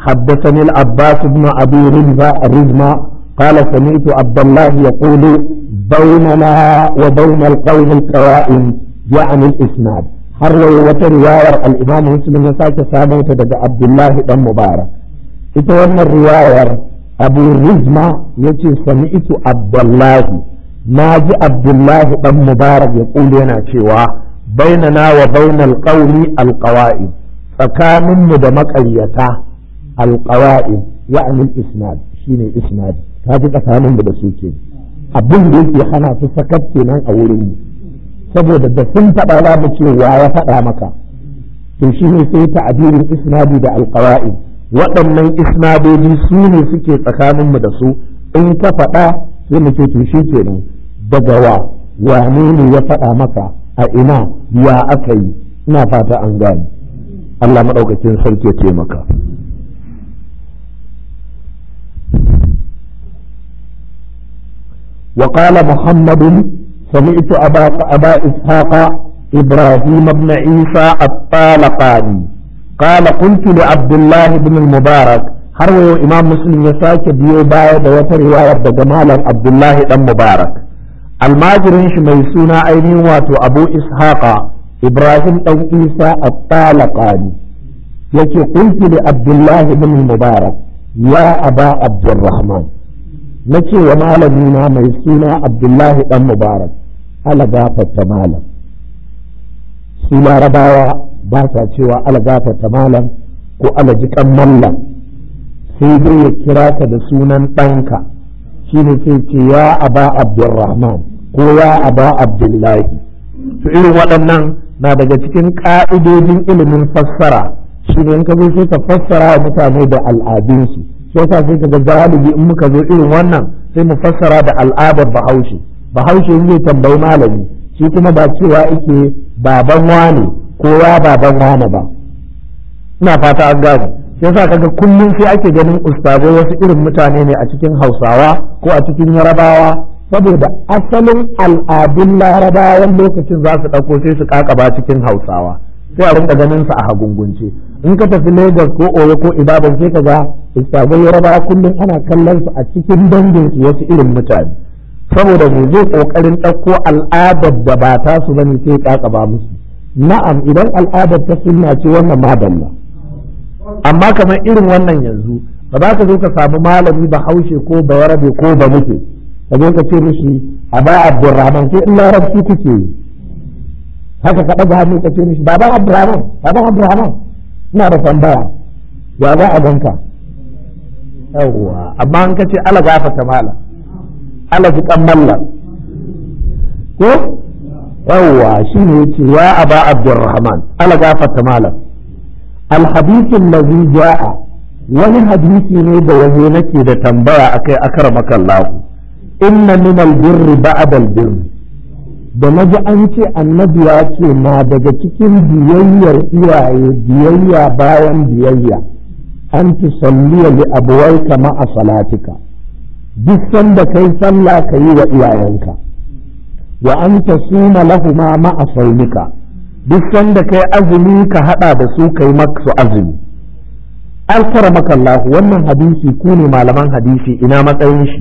حدثني العباس بن أبي رزمة الرزمة قال سمعت عبد الله يقول بيننا وبين القوم القوائم يعني الإسناد حروا وترواية الإمام مسلم يساك ساموت دقى عبد الله بن مبارك إتوانا الرواية أبو رزمة يتي سمعت عبد الله ناجي عبد الله بن مبارك يقول لنا شوا بيننا وبين القوم القوائم tsakaninmu da maƙaryata alƙawa'in ya'ani isnad shine isnad ta fi tsakaninmu da su ke abin da yake hana su sakat kenan a wurin mu saboda da sun faɗa za mu ce wa ya faɗa maka to shi ne sai ta'abirin isnadi da alƙawa'in waɗannan isnadoji su ne suke tsakaninmu da su in ka faɗa sai mu ce to shi kenan daga wa wane ne ya faɗa maka a ina ya aka yi ina fata an gane Allah maɗaukakin sarki ya taimaka. وقال محمد سمعت أبا, أبا إسحاق إبراهيم بن عيسى الطالقاني قال قلت لعبد الله بن المبارك حروي إمام مسلم يساك بيو باية دوات رواية جمال عبد الله بن مبارك الماجرين شميسونا أيني واتو أبو إسحاق إبراهيم أو عيسى الطالقاني يكي قلت لعبد الله بن المبارك يا أبا عبد الرحمن نكي ومالمينا ميسونا عبد الله بن مبارك على غافة مالا سولا رباوة باسا cewa ala gafarta malam ko ala jikan mallam sai dai ya kira ka da sunan ɗanka shine sai ce ya aba abdurrahman ko ya aba abdullahi to irin waɗannan na daga cikin ƙa'idojin ilimin fassara shi ne ka zo sai ka fassara wa mutane da al'adunsu shi yasa sai ka ga galibi in muka zo irin wannan sai mu fassara da al'adar bahaushe bahaushe zai tambayi malami shi kuma ba cewa yake baban wane ko ya baban wane ba ina fata an gane shi yasa kaga kullum sai ake ganin ustazai wasu irin mutane ne a cikin hausawa ko a cikin yarabawa saboda asalin al'adun larabawan lokacin za su ɗauko sai su kakaba cikin hausawa sai a rinka ganin su a hagungunce in ka tafi lagos ko oyo ko ibadan sai ka ga istagai yarabawa kullum ana kallon su a cikin dangin su wasu irin mutane saboda me zai kokarin ɗauko al'adar da ba ta su bane sai kakaba musu na'am idan al'adar ta sunna ce wannan madalla amma kamar irin wannan yanzu ba za ka zo ka samu malami ba haushe ko ba yarabe ko ba muke ka zo ka ce mishi a ba abdurrahman sai in larabci kuke yi haka ka ɗaga hannu ka ce mishi baban abdurrahman baban abdurrahman ina da tambaya ya za a ganka yawwa amma an ka ce ala gafata mala ala ji kan mallan ko yawwa shi ne yace ya aba abdurrahman ala gafata malam الحديث الذي جاء wani hadisi ne da waje nake da tambaya akai akar makallahu inna min albirri ba'da albirri da naji an ce annabi ya ce na daga cikin biyayyar iyaye biyayya bayan biyayya an tusalliya li abuwaika ma'a salatika duk sanda kai sallah ka yi wa iyayenka wa an tasuma lahuma ma'a saumika duk sanda kai azumi ka hada da su kai maksu azumi alkara makallahu wannan hadisi ku ne malaman hadisi ina matsayin shi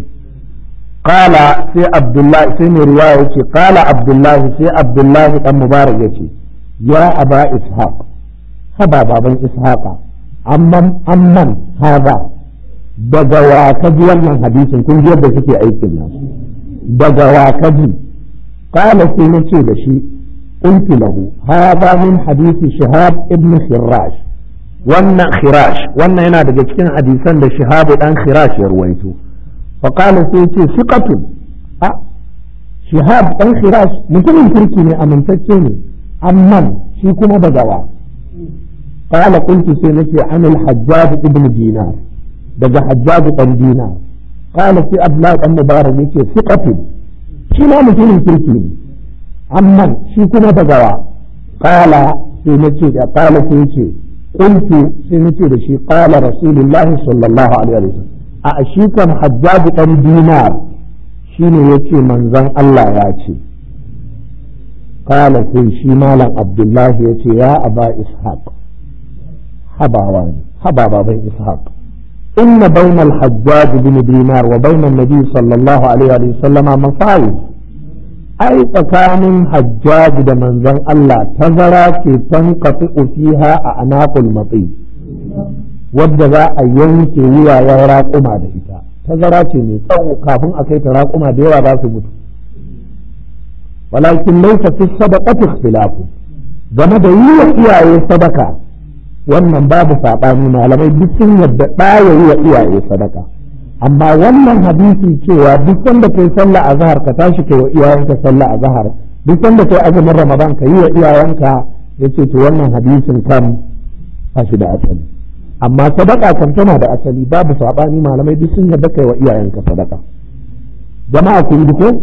qala sai abdullahi sai mai riwaya yace qala abdullahi sai abdullahi dan mubarak yace ya aba ishaq haba baban ishaqa amman amman hada daga wa ka ji wannan hadisin kun ji yadda suke aikin nan daga wa ka ji qala sai nace da shi قلت له هذا من حديث شهاب ابن خراش wannan khirash wannan yana daga cikin hadisan da shahabu dan khirash ya ruwaito fa qala sai ce siqatun a shahab dan khirash mutumin kirki ne amintacce ne amman shi kuma da gawa qala qultu sai nace an al hajjaj ibn dinar daga hajjaj dan dinar qala sai abdullah dan mubarak yace siqatun shi ma mutumin kirki ne amman shi kuma da gawa qala sai nace da qala sai ce قلت سنتي لشي قال رسول الله صلى الله عليه وسلم أشيكم حجاج أم دينار شين يتي من زن الله ياتي قال في شي مالا عبد الله يتي يا أبا إسحاق حبا واني حبا بابا إسحاق inna bainal hajjaj bin dinar wa bainan nabi sallallahu alaihi wa sallama masawid ai tsakanin hajjaj da manzon Allah tazara ce tanqati fiha a anaqul mati wadda za a yanke wuyayen raƙuma da ita tazara ce mai tsawo kafin a kai ta raƙuma da yawa za su mutu walakin laysa fi sadaqati ikhtilafu game da yi wa iyaye sadaka wannan babu saɓani malamai duk sun yadda ɗaya yi wa iyaye sadaka amma wannan hadisi cewa duk sanda kai sallah a zahar ka tashi kai wa iyayenka sallah a zahar duk sanda kai azumin ramadan ka yi wa iyayenka yace to wannan hadisin kan ba shi da asali amma sadaka kan tana da asali babu saɓani malamai duk sun yadda kai wa iyayenka sadaka jama'a kun ji ko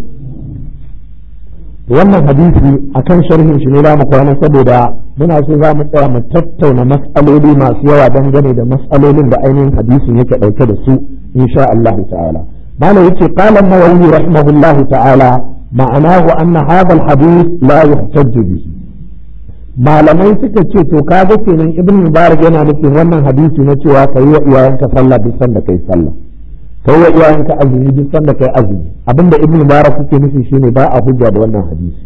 wannan hadisi akan sharhin shi ne za mu kwana saboda muna so za mu tsaya mu tattauna mas'aloli masu yawa dangane da mas'alolin da ainihin hadisin yake ɗauke da su insha Allah ta'ala malam yace qala an-nawawi rahimahullah ta'ala ma'anahu anna hadha al-hadith la yuhtajj bihi malamai suka ce to kaga kenan ibn mubarak yana nufin wannan hadisi na cewa kai wa iyayenka sallah duk sanda kai sallah kai wa iyayenka azumi duk sanda kai azumi abinda ibn mubarak yake nufi shine ba a hujja da wannan hadisi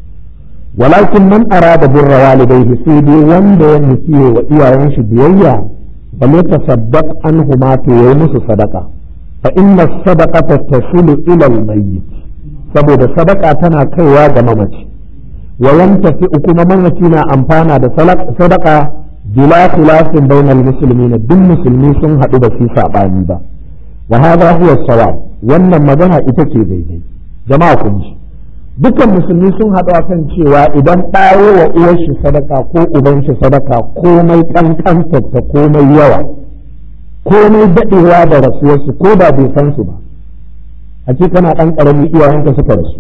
walakin man arada birra walidayhi sai dai wanda ya nufi wa iyayen shi biyayya bal yatasaddaq anhuma to yayi musu sadaka fa inna sadaqata tasulu ila al-mayyit saboda sadaka tana kaiwa ga mamaci wa yantafi kuma mamaci na amfana da sadaka bila khilafin bainal muslimin duk musulmi sun haɗu da su sabani ba wa hadha huwa sawab wannan magana ita ce daidai jama'a kun ji dukkan musulmi sun haɗu a kan cewa idan ɗawo wa uwar shi sadaka ko uban shi sadaka komai ƙanƙantar ta komai yawa komai daɗewa da rasuwarsu ko da bai san su ba a ce kana ɗan ƙarami iyayenka suka rasu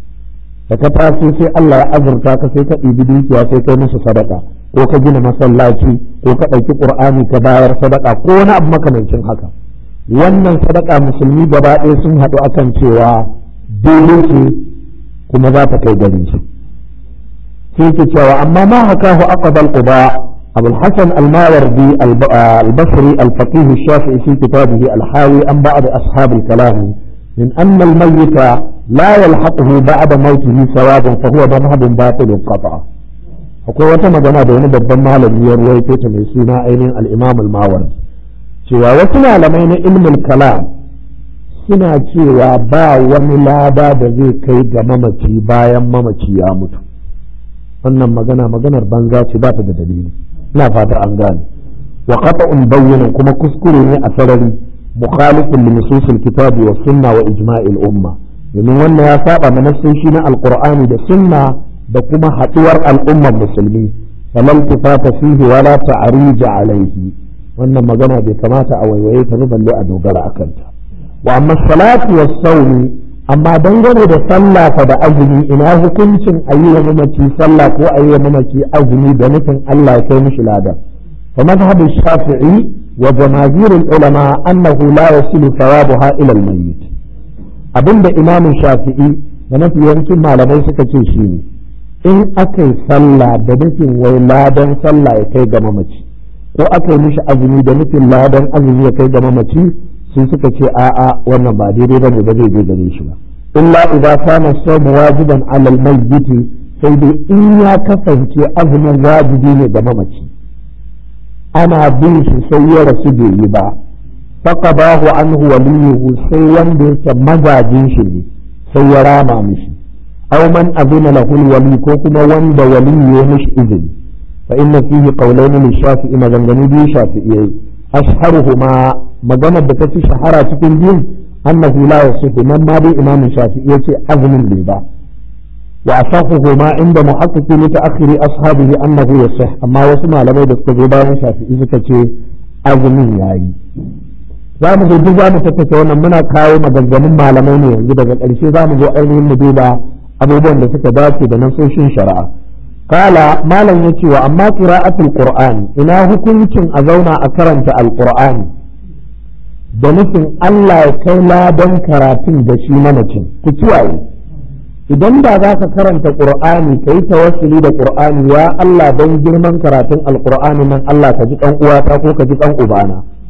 da ka taso sai Allah ya azurta ka sai ka ɗibi dukiya sai kai musu sadaka ko ka gina masallaci ko ka ɗauki ƙur'ani ka bayar sadaka ko wani abu makamancin haka wannan sadaka musulmi gaba ɗaya sun haɗu akan cewa daidai ce kuma za ta kai gari shi sai ke cewa amma ma haka hu aqbal quba abu al-hasan al-mawardi al-basri al-faqih al-shafi'i fi kitabihi al-hawi an ba'd ashab al-kalam min anna al-mayyit la yalhaquhu ba'da mawtihi sawabun fa huwa madhhabun batil qat'a akwai wata magana da wani babban malami ya ruwaito ta mai suna ainihin al-imam al-mawardi cewa wasu malamai na ilmul kalam suna cewa ba wani lada da zai kai ga mamaci bayan mamaci ya mutu wannan magana maganar banza ce ba ta da dalili ina fata an gane wa qata'un bayyana kuma kuskure ne a sarari mukhalifin li nususil kitabi wa sunna wa ijma'il umma domin wannan ya saba na nasoshi na alqur'ani da sunna da kuma haduwar al'ummar musulmi falam tufata fihi wala ta'rija alaihi wannan magana bai kamata a waiwaye ta ba balle a dogara akan ta wa amma salatu was sawmi amma dangane da sallah fa da azumi ina hukuncin ayi wa mamaci sallah ko ayi wa mamaci azumi da nufin Allah ya kai mishi lada fa madhhabu shafi'i wa jamaahir ulama annahu la yasilu thawabuha ila al-mayyit abinda imamu shafi'i da mafi yawancin malamai suka ce shine in aka yi sallah da nufin wai ladan sallah ya kai ga mamaci ko aka yi mishi azumi da nufin ladan azumi ya kai ga mamaci sun suka ce a'a wannan ba daidai bane ba zai je gare shi ba illa idza kana sawmu wajiban ala al-mayyit sai dai in ya kasance azumin wajibi ne ga mamaci ana bin shi sai ya rasu bai yi ba faqadahu anhu waliyuhu sai wanda yake magajin shi ne sai ya rama mishi aw man azina lahu wali ko kuma wanda wali ya mishi izini fa inna fihi qawlayn li shafi'i maganganu biyu shafi'iyai ashharuhuma maganar da ta fi shahara cikin biyun annahu la yasihu nan ma dai imam shafi'i yace azumin bai ba wa asahuhu ma inda muhaqqiqi mutaakhiri ashabihi annahu yasih amma wasu malamai da suka zo bayan shafi'i suka ce azumin yayi za mu zo duk za mu tattace wannan muna kawo maganganun malamai ne yanzu daga ƙarshe za mu zo ainihin mu duba abubuwan da suka dace da nasoshin shari'a kala malam ya ce wa amma qira'atul qur'ani ina hukuncin a zauna a karanta alqur'ani da nufin Allah ya kai ladan karatun da shi mamacin ku kiyaye idan da za ka karanta qur'ani kai tawassuli da qur'ani ya Allah don girman karatun alqur'ani nan Allah ka ji kan uwata ko ka ji kan ubana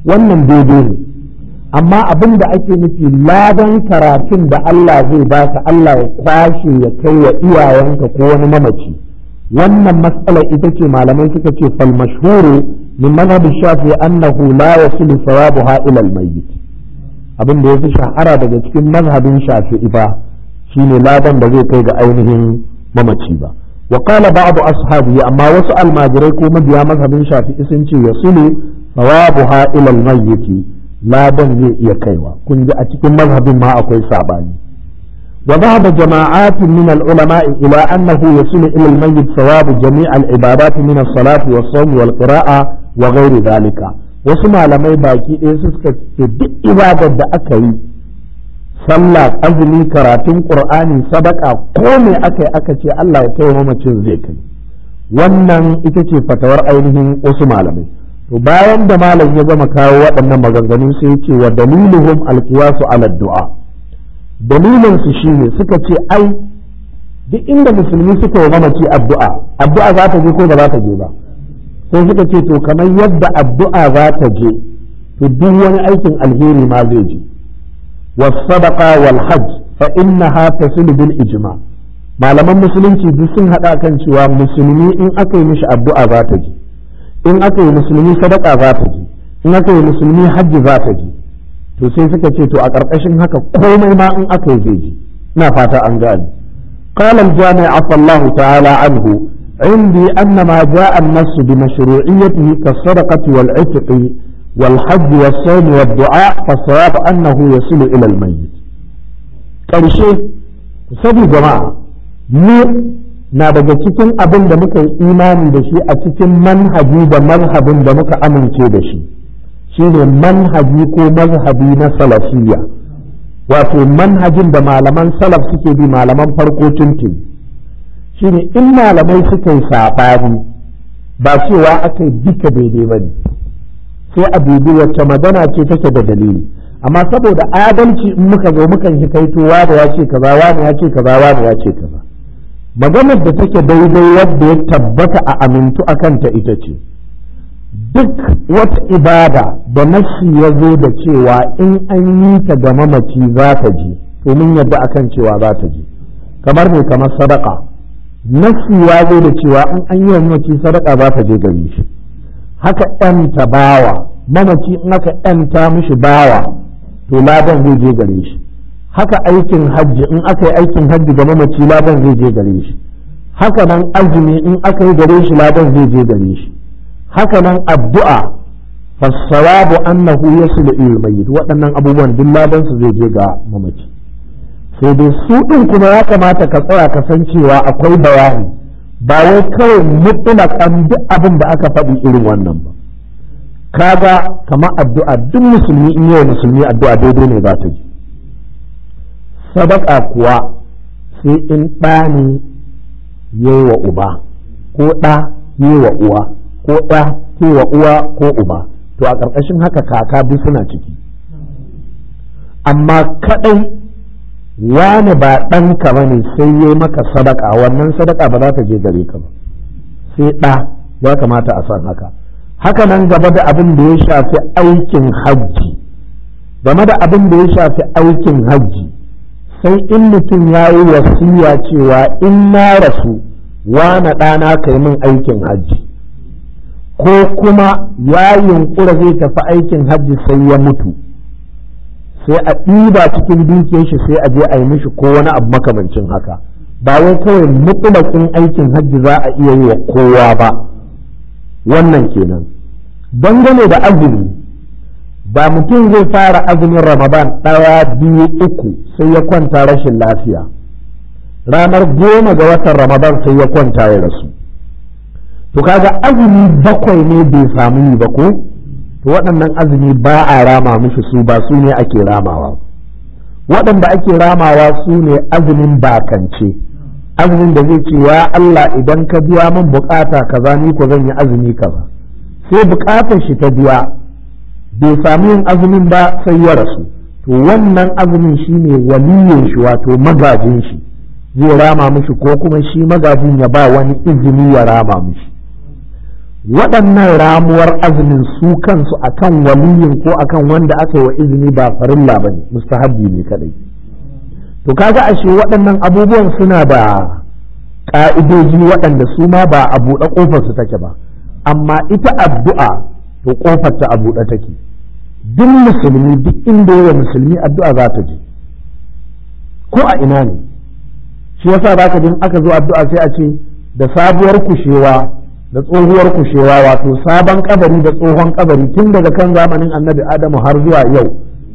wannan daidai ne amma abin da ake nufi ladan karatun da Allah zai baka Allah ya kwashe ya kai wa iyayenka ko wani mamaci wannan matsala ita ce malamai suka ce fal mashhuru min madhhab shafi annahu la yasilu thawabuha ila al mayyit abin da yafi shahara daga cikin mazhabin shafi'i ba shine ladan da zai kai ga ainihin mamaci ba wa qala ba'd ashabi amma wasu almajirai ko mabiya mazhabin shafi'i sun ce yasilu thawabuha ila al mayyit ladan zai iya kaiwa kun ji a cikin mazhabin ma akwai sabani wa dhahaba jama'atun min al-ulama ila annahu yasilu ila al-mayyit thawabu jami' al-ibadat min as-salati was-sawm wal-qira'a wa ghairi dhalika wasu malamai baki ɗaya suka ce duk ibadar da aka yi sallah azumi karatun qur'ani sadaka ko me aka yi aka ce Allah ya kai mamacin zai kai wannan ita ce fatawar ainihin wasu malamai to bayan da malam ya gama kawo waɗannan maganganu sai ya ce wa daliluhum alqiyasu ala du'a dalilin su shine suka ce ai duk inda musulmi suka yi mamaci addu'a addu'a za ta je ko ba za ta je ba sai suka ce to kamar yadda addu'a za ta je to duk wani aikin alheri ma zai je was sadaqa wal hajj fa innaha tasilu bil ijma malaman musulunci duk sun hada kan cewa musulmi in aka yi mishi addu'a za ta je in aka yi musulmi sadaka za ta ji in aka yi musulmi hajji za ta ji to sai suka ce to a ƙarƙashin haka komai ma in aka yi zai ji ina fata an gane قال الجامع عفى الله تعالى عنه عندي أن ما جاء النص بمشروعيته كالصدقة والعتق والحج والصوم والدعاء فالصواب أنه يصل إلى الميت كرشي سبي جماعة na daga cikin abin da muka yi imani da shi a cikin manhaji da mazhabin da muka amince da shi shine manhaji ko mazhabi na salafiyya wato manhajin da malaman salaf suke bi malaman farko tuntun shine in malamai suka yi saɓani ba cewa aka yi duka daidai ba ne sai a dubi wacce magana ce take da dalili amma saboda adalci in muka zo mukan hikaito wani ya ce kaza wani ya ce kaza wani ya ce kaza maganar da take daidai wadda ya tabbata a amintu a kanta ita ce duk wata ibada da nashi ya zo da cewa in an yi ta ga mamaci za ta ji to mun yadda akan cewa za ta ji kamar mai kamar sadaka nashi ya zo da cewa in an yi wa mamaci sadaka za ta je gare shi haka ɗanta bawa mamaci in aka ɗanta mishi bawa to ladan zai je gare shi haka aikin hajji in aka yi aikin hajji ga mamaci ladan zai je gare shi haka nan azumi in aka yi gare shi ladan zai je gare shi haka nan addu'a fasawabu annahu yasulu ila mayyit waɗannan abubuwan duk ladan su zai je ga mamaci sai dai su din kuma ya kamata ka tsaya ka san cewa akwai bayani ba wai kawai mutlaqan duk abin da aka faɗi irin wannan ba kaga kamar addu'a duk musulmi in yi musulmi addu'a daidai ne za ta ji sadaka kuwa sai in ɗa ne yi wa uba ko ɗa yi wa uwa ko ɗa ke wa uwa ko uba to a ƙarƙashin haka kaka duk suna ciki amma kaɗai wani ba ɗanka ba ne sai yi maka sadaka wannan sadaka ba za ta je gare ka ba sai ɗa ya kamata a san haka haka nan gaba da abin da ya shafi aikin hajji game da abin da ya shafi aikin hajji sai in mutum ya yi wasiya cewa in na rasu wane ɗana ka yi min aikin hajji ko kuma ya yunƙura zai tafi aikin hajji sai ya mutu sai a ɗiba cikin dukiyar shi sai a je a yi mishi ko wani abu makamancin haka ba wai kawai mutulakin aikin hajji za a iya yi wa kowa ba wannan kenan dangane da azumi ba mutum zai fara azumin ramadan ɗaya biyu uku sai ya kwanta rashin lafiya ranar goma ga watan ramadan sai ya kwanta ya rasu to kaga azumi bakwai ne bai samu yi ba ko to waɗannan azumi ba a rama mishi su ba su ne ake ramawa waɗanda ake ramawa su ne azumin bakance azumin da zai ce ya Allah idan ka biya min bukata kaza ni ko zan yi azumi kaza sai bukatar shi ta biya bai sami yin azumin ba sai ya rasu to wannan azumin shine waliyin shi wato magajin shi zai rama mishi ko kuma shi magajin ya ba wani izini ya rama mishi waɗannan ramuwar azumin su kansu akan waliyin ko akan wanda aka yi wa izini ba farilla ba ne mustahabbi ne kadai to kaga ashe waɗannan abubuwan suna da ƙa'idoji waɗanda su ma ba a buɗe ƙofar su take ba amma ita addu'a to ƙofar ta a buɗe take duk musulmi duk inda yawa musulmi addu'a za ta je ko a ina ne shi yasa za ka jin aka zo addu'a sai a ce da sabuwar kushewa da tsohuwar kushewa wato sabon kabari da tsohon kabari tun daga kan zamanin annabi adamu har zuwa yau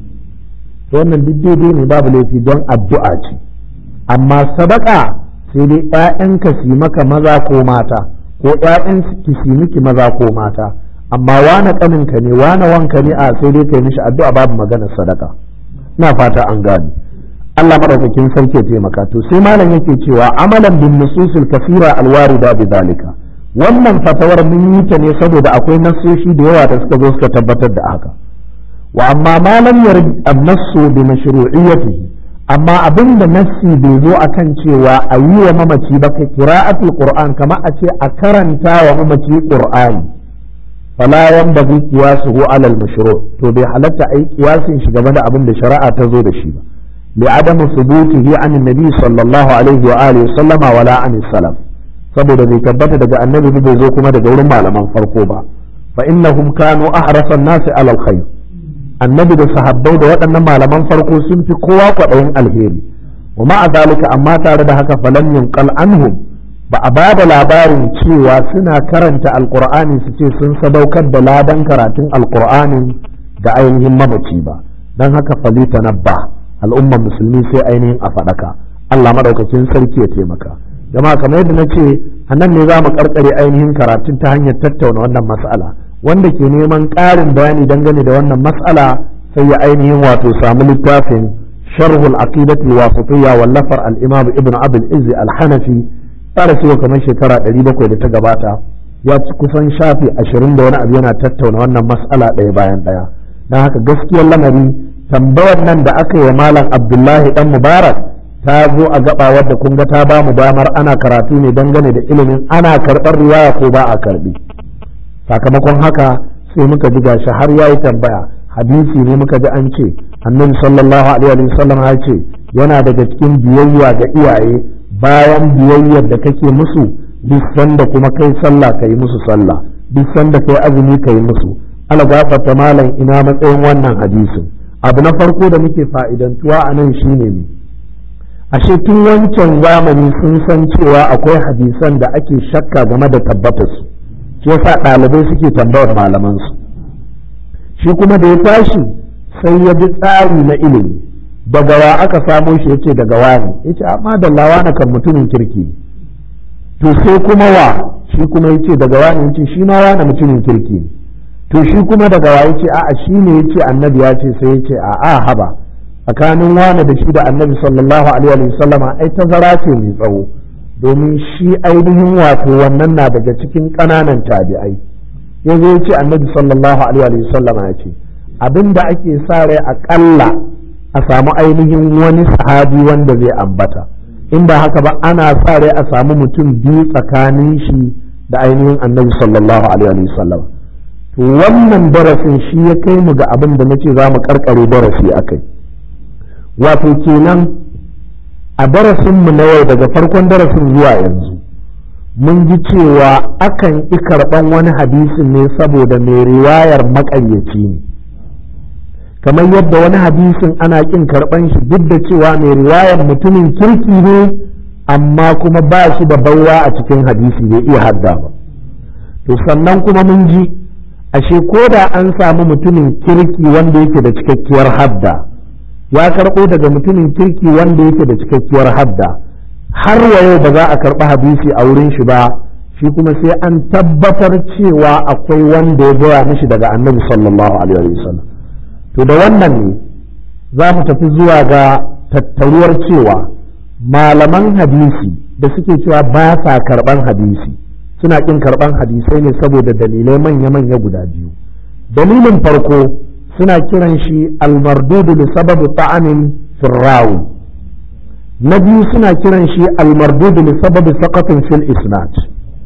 wannan duk daidai ne babu laifi don addu'a ce amma sadaka sai dai ‘ya'yanka su maka maza ko mata ko ‘ya'yan ki su miki maza ko mata amma wane ƙaninka ne wane wanka ne a sai dai kai mishi addu'a babu maganar sadaka ina fata an gane Allah madaukakin sarki ya taimaka to sai malam yake cewa amalan bin nususil kasira alwarida bi zalika wannan fatawar mun yi ta ne saboda akwai nassoshi da yawa da suka zo suka tabbatar da haka wa amma ma lam yarid an-nassu bi mashru'iyyatihi amma abin da nassi bai zo akan cewa a yi wa mamaci ba ka qira'atul qur'an kama a ce a karanta wa mamaci qur'ani fala yanbaghi qiyasuhu 'ala al-mashru' to bai halatta ai qiyasin shi game da abin da shari'a ta zo da shi ba li'adamu thubutihi 'an an-nabi sallallahu alaihi wa alihi sallama wala 'an salaf saboda bai tabbata daga annabi bai zo kuma daga wurin malaman farko ba fa innahum kanu ahrasan nasi 'ala al-khair annabi da sahabbai da waɗannan malaman farko sun fi kowa kwaɗayin alheri wa ma'a zalika amma tare da haka falan yunqal anhum ba a bada labarin cewa suna karanta alqur'ani su ce sun sadaukar da ladan karatun alqur'anin ga ainihin mamaci ba dan haka falita nabba al'ummar musulmi sai ainihin a faɗaka Allah madaukakin sarki ya taimaka jama'a kamar yadda na ce a nan ne za mu karkare ainihin karatun ta hanyar tattauna wannan mas'ala wanda ke neman ƙarin bayani dangane da wannan mas'ala sai ya ainihin wato samu littafin sharhul aqidatul wasitiyya wallafar al-imam ibn abul izzi al-hanafi fara cewa kamar shekara 700 da ta gabata ya ci kusan shafi 20 da wani abu yana tattauna wannan mas'ala ɗaya bayan ɗaya don haka gaskiyar lamari tambayar nan da aka yi wa malam abdullahi dan mubarak ta zo a gaba wadda kun ga ta ba mu damar ana karatu ne dangane da ilimin ana karɓar riwaya ko ba a karɓi sakamakon haka sai muka ji gashi har yayi tambaya hadisi ne muka ji an ce annabi sallallahu alaihi wa sallam ya ce yana daga cikin biyayya ga iyaye bayan biyayyar da kake musu duk sanda kuma kai sallah kai musu sallah duk sanda kai azumi kai musu ala gafarta malam ina matsayin wannan hadisin abu na farko da muke fa'idantuwa a nan shine ne ashe tun wancan zamani sun san cewa akwai hadisan da ake shakka game da tabbatarsu shi yasa ɗalibai suke tambayar malamansu shi kuma da ya tashi sai ya bi tsari na ilimi daga wa aka samo shi yace daga wani yace amma da lawa na kan mutumin kirki to sai kuma wa shi kuma yace daga wani yace shi ma wani mutumin kirki to shi kuma daga wa yace a'a shi ne yace annabi ya ce sai yace a'a haba tsakanin wani da shi da annabi sallallahu alaihi wa sallama ai tazara ce mai tsawo domin shi ainihin wato wannan na daga cikin ƙananan tabi'ai ya zo ya ce annabi sallallahu alaihi wa sallama ya ce abinda ake sa rai aƙalla a samu ainihin wani sahabi wanda zai ambata in ba haka ba ana sa rai a samu mutum biyu tsakanin shi da ainihin annabi sallallahu alaihi wa sallama to wannan darasin shi ya kai mu ga abin da nace za mu karkare darasi akai wato kenan a darasinmu na yau daga farkon darasin zuwa yanzu mun ji cewa akan ƙi karɓan wani hadisin ne saboda mai riwayar maƙayyaci ne kamar yadda wani hadisin ana ƙin karɓan shi duk da cewa mai riwayar mutumin kirki ne amma kuma ba shi da baiwa a cikin hadisi bai iya hadda ba to sannan kuma mun ji ashe ko da an samu mutumin kirki wanda yake da cikakkiyar hadda ya karɓo daga mutumin kirki wanda yake da cikakkiyar hadda har wa yau ba za a karɓi hadisi a wurin shi ba shi kuma sai an tabbatar cewa akwai wanda ya gaya mishi daga annabi sallallahu alaihi wasallam to da wannan ne za mu tafi zuwa ga tattaruwar cewa malaman hadisi da suke cewa ba sa karɓan hadisi suna ƙin karɓan hadisai ne saboda dalilai manya-manya guda biyu dalilin farko suna kiran shi almardudu li sababi ta'anin firrawi na biyu suna kiran shi almardudu li sababi saqatin fil isnad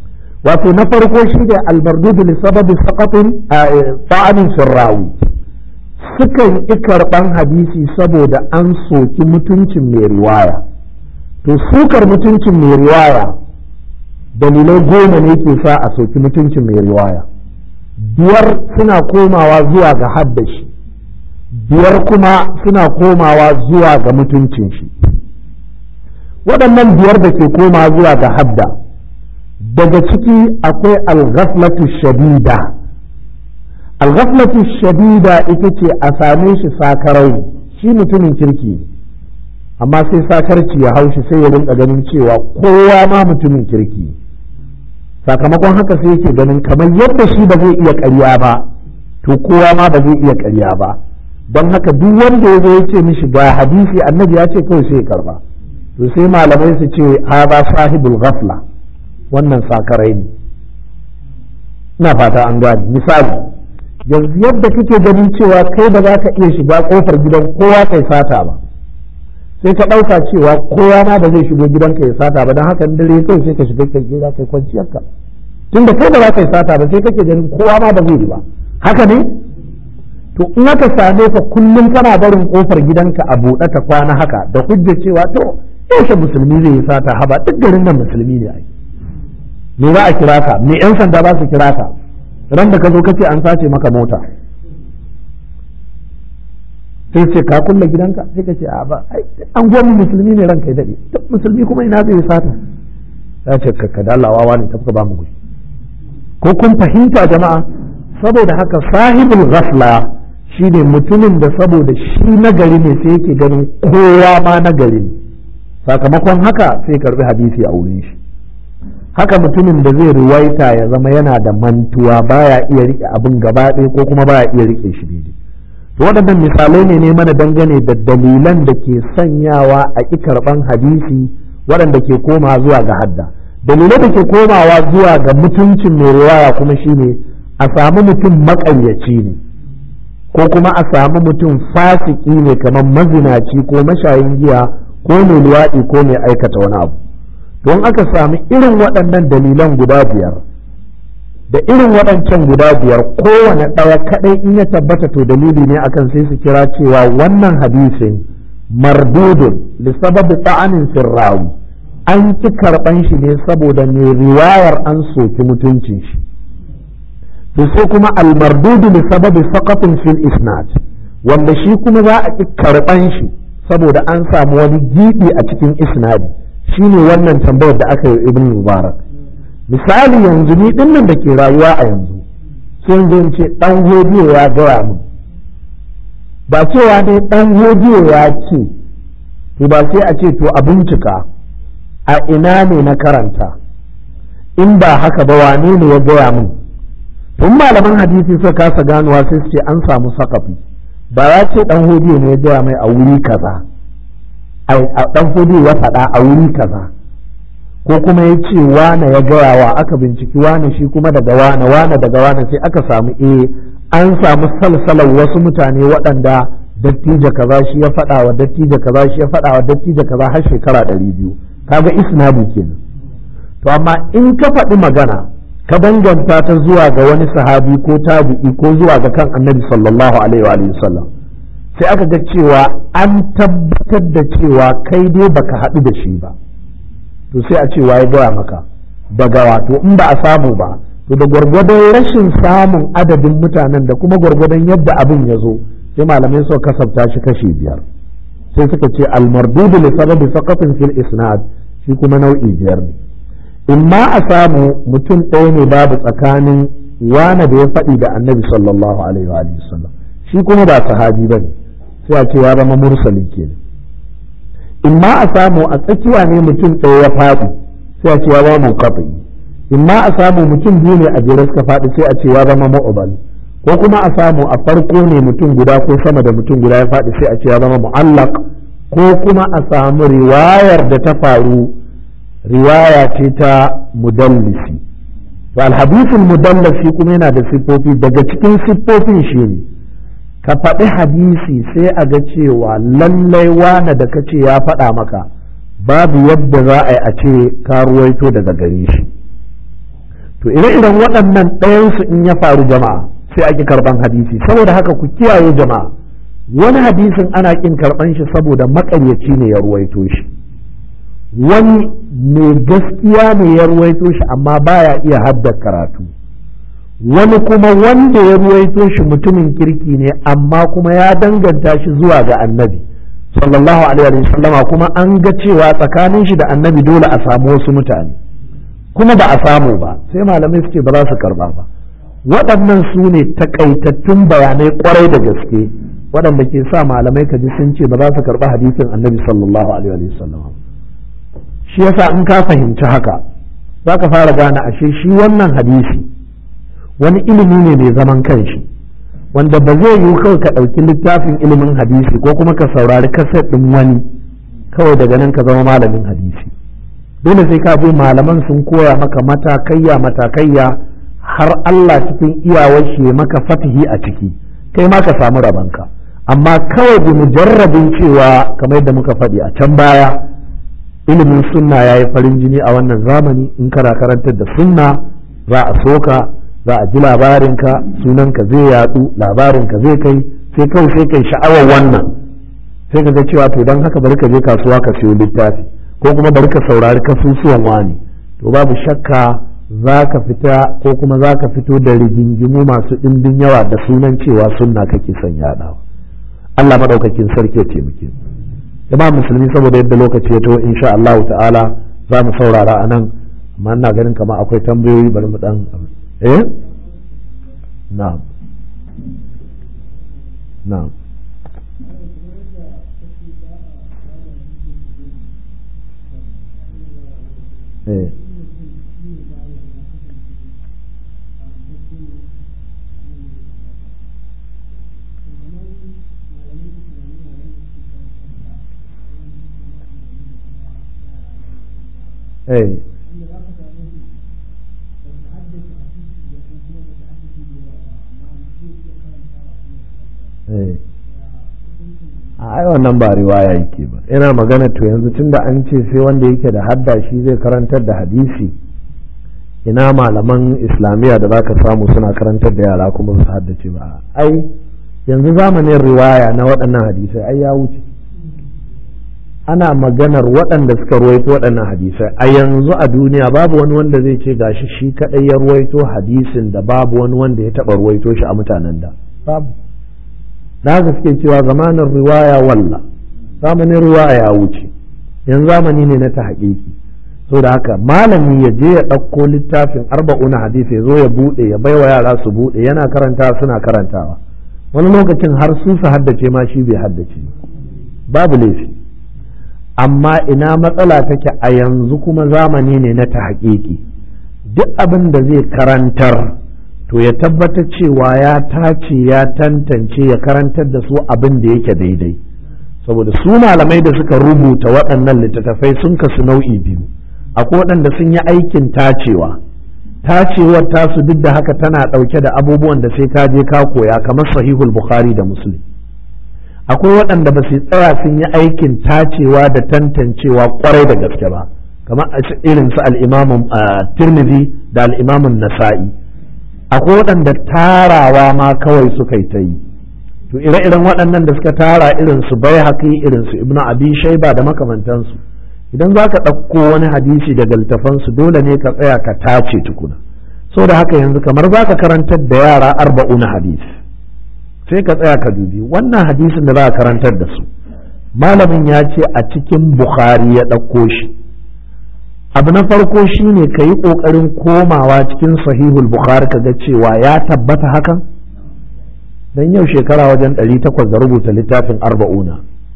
wato na farko shi ne almardudu li sababi saqatin ta'anin sirrawi sukan ƙi karɓan hadisi saboda an soki mutuncin mai riwaya to sukar mutuncin mai riwaya dalilai goma ne ke sa a soki mutuncin mai riwaya biyar suna komawa zuwa ga haddashi biyar kuma suna komawa zuwa ga mutuncin shi waɗannan biyar da ke komawa zuwa ga hadda daga ciki akwai alghaflatu shadida alghaflatu shadida ita ce a same shi sakarai shi mutumin kirki amma sai sakarci ya haushi sai ya rinka ganin cewa kowa ma mutumin kirki sakamakon haka sai yake ganin kamar yadda shi ba zai iya ƙarya ba to kowa ma ba zai iya ƙarya ba don haka duk wanda ya zo ya ce mishi ga hadisi annabi ya ce kawai sai ya karba to sai malamai su ce haza sahibul ghafla wannan sakarai ne ina fata an gane misali yanzu yadda kake ganin cewa kai ba za ka iya shiga kofar gidan kowa kai sata ba sai ka ɗauka cewa kowa ma ba zai shigo gidanka ya sata ba don haka dare kai sai ka shiga kai gida kai kwanciyarka tunda kai ba za ka yi sata ba sai kake ganin kowa ma ba zai yi ba haka ne to in aka same ka kullum kana barin kofar gidanka a buɗe ta kwana haka da hujjar cewa to yaushe musulmi zai yi sata haba duk garin nan musulmi ne ai me za a kira ka me yan sanda ba su kira ka ran da ka zo kace an sace maka mota sai ce ka kulle gidanka sai ka ce a ba an gwamnati musulmi ne ranka ya dade duk musulmi kuma ina zai sata ya ce ka dalawawa ne tafka ba mu gushi ko kun fahimta jama'a saboda haka sahibul ghafla shine mutumin da saboda shi nagari ne sai yake ganin kowa ma nagari ne sakamakon haka sai karbi hadisi a wurin shi haka mutumin da zai ruwaita ya zama yana da mantuwa baya iya rike abin gaba ɗaya ko kuma baya iya rike shi daidai to waɗannan misalai ne ne mana dangane da dalilan da ke sanyawa a ƙi karɓan hadisi waɗanda ke koma zuwa ga hadda dalilai da ke komawa zuwa ga mutuncin mai riwaya kuma shine a samu mutum maƙayyaci ne ko kuma a samu mutum fasiki ne kamar mazinaci ko mashayin giya ko mai luwaɗi ko mai aikata wani abu don aka sami irin waɗannan dalilan guda biyar da irin waɗancan guda biyar kowane ɗaya kaɗai in ya tabbata to dalili ne akan sai su kira cewa wannan hadisin mardudun lissababi ta'anin sirrawi an ki karɓan shi ne saboda mai riwayar an soki mutuncin shi to sai kuma almardudu lissababi saqatin fil isnad wanda shi kuma za a ki karɓan shi saboda an samu wani gibi a cikin isnadi shine wannan tambayar da aka yi ibn mubarak misali yanzu ni dinnan da ke rayuwa a yanzu sai yanzu ce dan hodiyo ya gaya min ba cewa ne dan hodiyo ya ce to ba sai a ce to a bincika a ina ne na karanta in ba haka ba wane ne ya gaya min tun malaman hadisi suka kasa ganuwa sai su ce an samu sakafi ba ya ce dan hodiyo ne ya gaya mai a wuri kaza a dan hodiyo ya faɗa a wuri kaza ko kuma ya ce wane ya gaya wa aka binciki wane shi kuma daga wane wane daga wane sai aka samu eh an samu salsalar wasu mutane waɗanda dattijo kaza shi ya faɗa wa dattijo kaza shi ya faɗa wa dattijo kaza har shekara ɗari biyu kaga isnadi kenan to amma in ka faɗi magana ka danganta ta zuwa ga wani sahabi ko tabi'i ko zuwa ga kan annabi sallallahu alaihi wa sallam sai aka ga cewa an tabbatar da cewa kai dai baka haɗu da shi ba to sai a ce ya gaya maka daga wato in ba a samu ba to da gwargwadon rashin samun adadin mutanen da kuma gwargwadon yadda abin ya zo sai malamai suka kasafta shi kashi biyar sai suka ce almardudu li sababi saqatin fil isnad shi kuma nau'i biyar ne imma a samu mutum ɗaya ne babu tsakanin wane da ya faɗi da annabi sallallahu alaihi wa sallam shi kuma ba sahabi bane sai a ce ya zama mursali kenan in ma a samu a tsakiya ne mutum ɗaya ya faɗi sai a ce ya zama munqati in ma a samu mutum biyu ne a jere suka faɗi sai a ce ya zama mu'bal ko kuma a samu a farko ne mutum guda ko sama da mutum guda ya faɗi sai a ce ya zama mu'allaq ko kuma a samu riwayar da ta faru riwaya ce ta mudallisi to alhadisul mudallisi kuma yana da siffofi daga cikin siffofin shi ne ka faɗi hadisi sai a ga cewa lallai wane da kace ya faɗa maka babu yadda za a yi a ce ka ruwaito daga gare shi to ire-iren waɗannan ɗayansu in ya faru jama'a sai ake karban hadisi saboda haka ku kiyaye jama'a wani hadisin ana kin karban shi saboda makaryaci ne ya ruwaito shi wani mai gaskiya ne ya ruwaito shi amma baya iya haddar karatu wani kuma wanda ya ruwaito shi mutumin kirki ne amma kuma ya danganta shi zuwa ga annabi sallallahu alaihi wa sallama kuma an ga cewa tsakanin shi da annabi dole a samu wasu mutane kuma ba a samu ba sai malamai suke ba za su karba ba waɗannan su ne takaitattun bayanai kwarai da gaske waɗanda ke sa malamai ka ji sun ce ba za su karɓi hadisin annabi sallallahu alaihi wa sallam shi yasa in ka fahimci haka za ka fara gane ashe shi wannan hadisi wani ilimi ne mai zaman kanshi wanda ba zai yiwu kawai ka ɗauki littafin ilimin hadisi ko kuma ka saurari kaset ɗin wani kawai daga nan ka zama malamin hadisi dole sai ka bi malaman sun koya maka matakayya matakayya har Allah cikin iyawar shi maka fatihi a ciki kai ma ka samu rabanka amma kawai bi mujarrabin cewa kamar yadda muka faɗi a can baya ilimin sunna ya yi farin jini a wannan zamani in kana karantar da sunna za a soka za a ji labarinka sunanka zai yadu labarinka zai kai sai kawai sai kai sha'awar wannan sai ka ga cewa to don haka bari ka je kasuwa ka siyo littafi ko kuma bari ka saurari kasusuwan wani to babu shakka za ka fita ko kuma za ka fito da rigingimu masu ɗimbin yawa da sunan cewa sunna kake son yaɗawa Allah maɗaukakin sarki ya taimake mu jama'a musulmi saboda yadda lokaci ya taho insha Allah ta'ala za mu saurara a nan amma ina ganin kamar akwai tambayoyi bari mu dan eh na'am na'am eh eh a ai wannan ba riwaya yake ba ina magana to yanzu tunda an ce sai wanda yake da hadda shi zai karantar da hadisi ina malaman islamiyya da zaka samu suna karantar da yara kuma su haddace ba ai yanzu zamanin riwaya na waɗannan hadisai ai ya wuce ana maganar waɗanda suka ruwaito waɗannan hadisai a yanzu a duniya babu wani wanda zai ce gashi shi kaɗai ya ruwaito hadisin da babu wani wanda ya taɓa ruwaito shi a mutanen da babu da haka suke cewa zamanin riwaya walla zamanin riwaya ya wuce yanzu zamani ne na ta haƙiƙi so da haka malami ya je ya ɗauko littafin arba'una hadisi ya zo ya buɗe ya baiwa yara su buɗe yana karanta suna karantawa wani lokacin har su su haddace ma shi bai haddace babu laifi amma ina matsala take a yanzu kuma zamani ne na ta haƙiƙi duk abin da zai karantar to ya tabbatar cewa ya tace ya tantance ya karantar da su abin da yake daidai saboda su malamai da suka rubuta waɗannan littattafai sun kasu nau'i biyu akwai waɗanda sun yi aikin tacewa tacewar tasu duk da haka tana ɗauke da abubuwan da sai ka je ka koya kamar sahihul bukhari da muslim akwai waɗanda ba su tsaya sun yi aikin tacewa da tantancewa kwarai da gaske ba kamar irin su al'imamun tirmidhi da al'imamun nasa'i akwai waɗanda tarawa ma kawai suka yi ta yi to ire-iren waɗannan da suka tara irin su bai haƙi irin su ibnu abi shaiba da makamantansu idan za ka ɗauko wani hadisi daga littafansu dole ne ka tsaya ka tace tukuna so da haka yanzu kamar za ka karantar da yara arba'una hadisi sai ka tsaya ka dubi wannan hadisin da za ka karantar da su malamin ya ce a cikin bukhari ya ɗauko shi abu na farko shine ka yi ƙoƙarin komawa cikin sahihul bukhari ka ga cewa ya tabbata hakan don yau shekara wajen ɗari takwas da rubuta littafin arba'una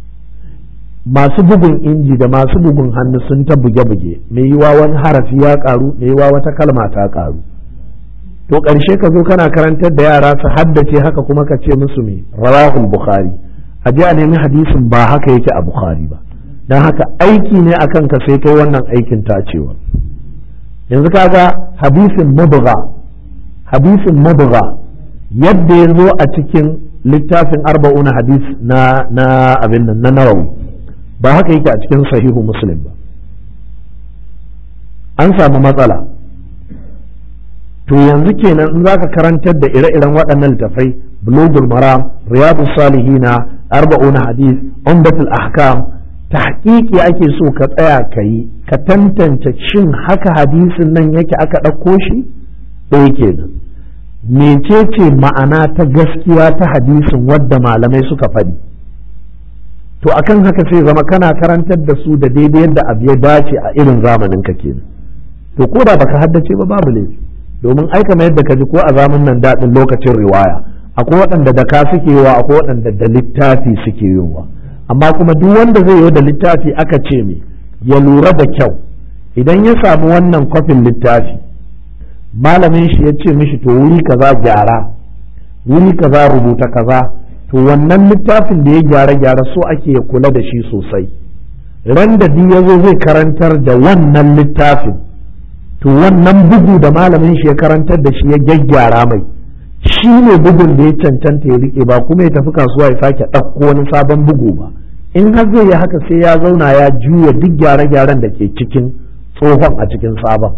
masu bugun inji da masu bugun hannu sun ta buge-buge mai yiwa wani harafi ya ƙaru mai yiwa wata kalma ta ƙaru to ƙarshe ka zo kana karantar da yara su haddace haka kuma ka ce musu mai rawahul bukhari a je a nemi hadisin ba haka yake a bukhari ba don haka aiki ne akan ka sai kai wannan aikin tacewa yanzu kaga hadisin mubgha hadisin mubgha yadda ya zo a cikin littafin arba'una hadis na na abin nan na nawawi ba haka yake a cikin sahihu muslim ba an samu matsala to yanzu kenan in zaka karantar da ire-iren waɗannan littafai bulugul maram riyadus salihina arba'una hadith umdatul ahkam tahqiqi ake so ka tsaya ka yi ka tantance shin haka hadisin nan yake aka ɗauko shi ɗaya kenan mecece ma'ana ta gaskiya ta hadisin wadda malamai suka faɗi to akan haka sai zama kana karantar da su da daidai yadda abu ya dace a irin zamanin ka kenan to ko da baka haddace ba babu laifi domin aika mai yadda ka ji ko a zamanin nan daɗin lokacin riwaya akwai waɗanda da ka suke yiwa akwai waɗanda da littafi suke yiwa amma kuma duk wanda zai yi da littafi aka ce me ya lura da kyau idan ya samu wannan kwafin littafi malamin shi ya ce mishi to wuri kaza gyara wuri kaza rubuta kaza to wannan littafin da ya gyara gyara so ake ya kula da shi sosai ran da duk ya zo zai karantar da wannan littafin to wannan bugu da malamin shi ya karantar da shi ya gyaggyara mai shi ne bugun da ya cancanta ya rike ba kuma ya tafi kasuwa ya sake ɗauko wani sabon bugu ba in har zai yi haka sai ya zauna ya juya duk gyare-gyaren da ke cikin tsohon a cikin sabon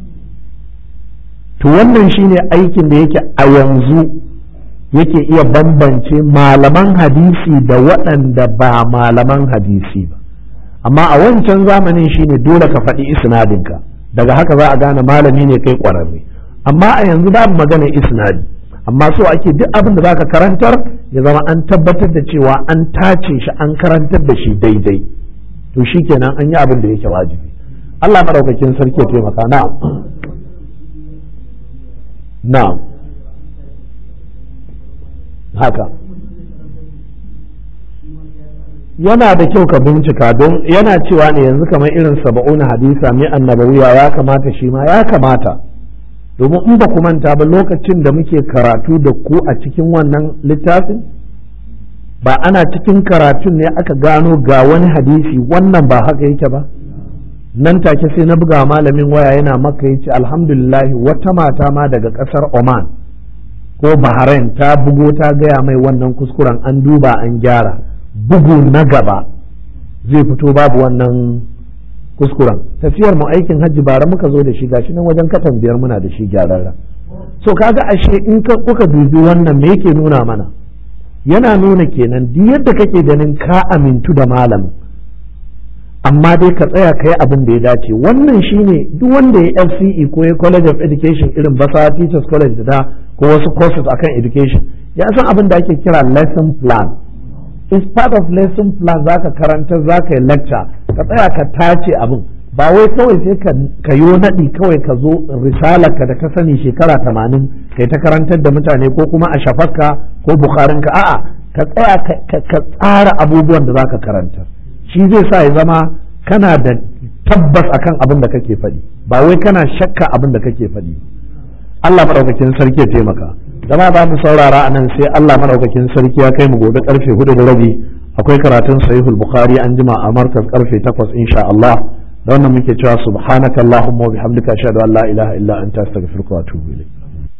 to wannan shine aikin da yake a yanzu yake iya bambance malaman hadisi da waɗanda ba malaman hadisi ba amma a wancan zamanin shine dole ka faɗi isnadinka daga haka za a gane malami ne kai ƙwararre amma a yanzu babu magana isnadi amma so ake duk abin da zaka karantar ya zama an tabbatar da cewa an tace shi an karantar da shi daidai to shikenan an yi abin da yake wajibi Allah madaukakin sarki ya taimaka na na haka yana da kyau ka bincika don yana cewa ne yanzu kamar irin saba'una hadisa mai annabawiya ya kamata shi ma ya kamata domin in ba ku manta ba lokacin da muke karatu da ku a cikin wannan littafin ba ana cikin karatun ne aka gano ga wani hadisi wannan ba haka yake ba nan take sai na buga malamin waya yana maka yace alhamdulillahi wata mata ma daga kasar Oman ko Bahrain ta bugo ta gaya mai wannan kuskuren an duba an gyara bugu na gaba zai fito babu wannan kuskuren tafiyar mu aikin hajji bara muka zo da shi gashi nan wajen katan biyar muna da shi gyararra so kaga ashe in ka kuka dubi wannan me yake nuna mana yana nuna kenan duk yadda kake ganin ka amintu da malamin amma dai ka tsaya kai abin da ya dace wannan shine duk wanda ya FCE ko ya College of Education irin Basa Teachers College da ko wasu courses akan education ya san abin da ake kira lesson plan is part of lesson plan zaka karanta zaka yi lecture ka tsaya ka tace abin ba wai kawai sai ka yo naɗi kawai ka zo risalarka da ka sani shekara tamanin kai ta karantar da mutane ko kuma a shafarka ko bukharinka a'a ka tsaya ka tsara abubuwan da zaka karantar shi zai sa ya zama kana da tabbas akan abin da kake faɗi ba wai kana shakka abin da kake faɗi Allah madaukakin sarki ya taimaka zama ba mu saurara anan sai Allah madaukakin sarki ya kai mu gobe karfe hudu da rabi akwai karatun sahihul bukhari an jima a markaz karfe takwas insha Allah da wannan muke cewa subhanakallahumma wa bihamdika ashhadu an la ilaha illa anta astaghfiruka wa atubu ilayk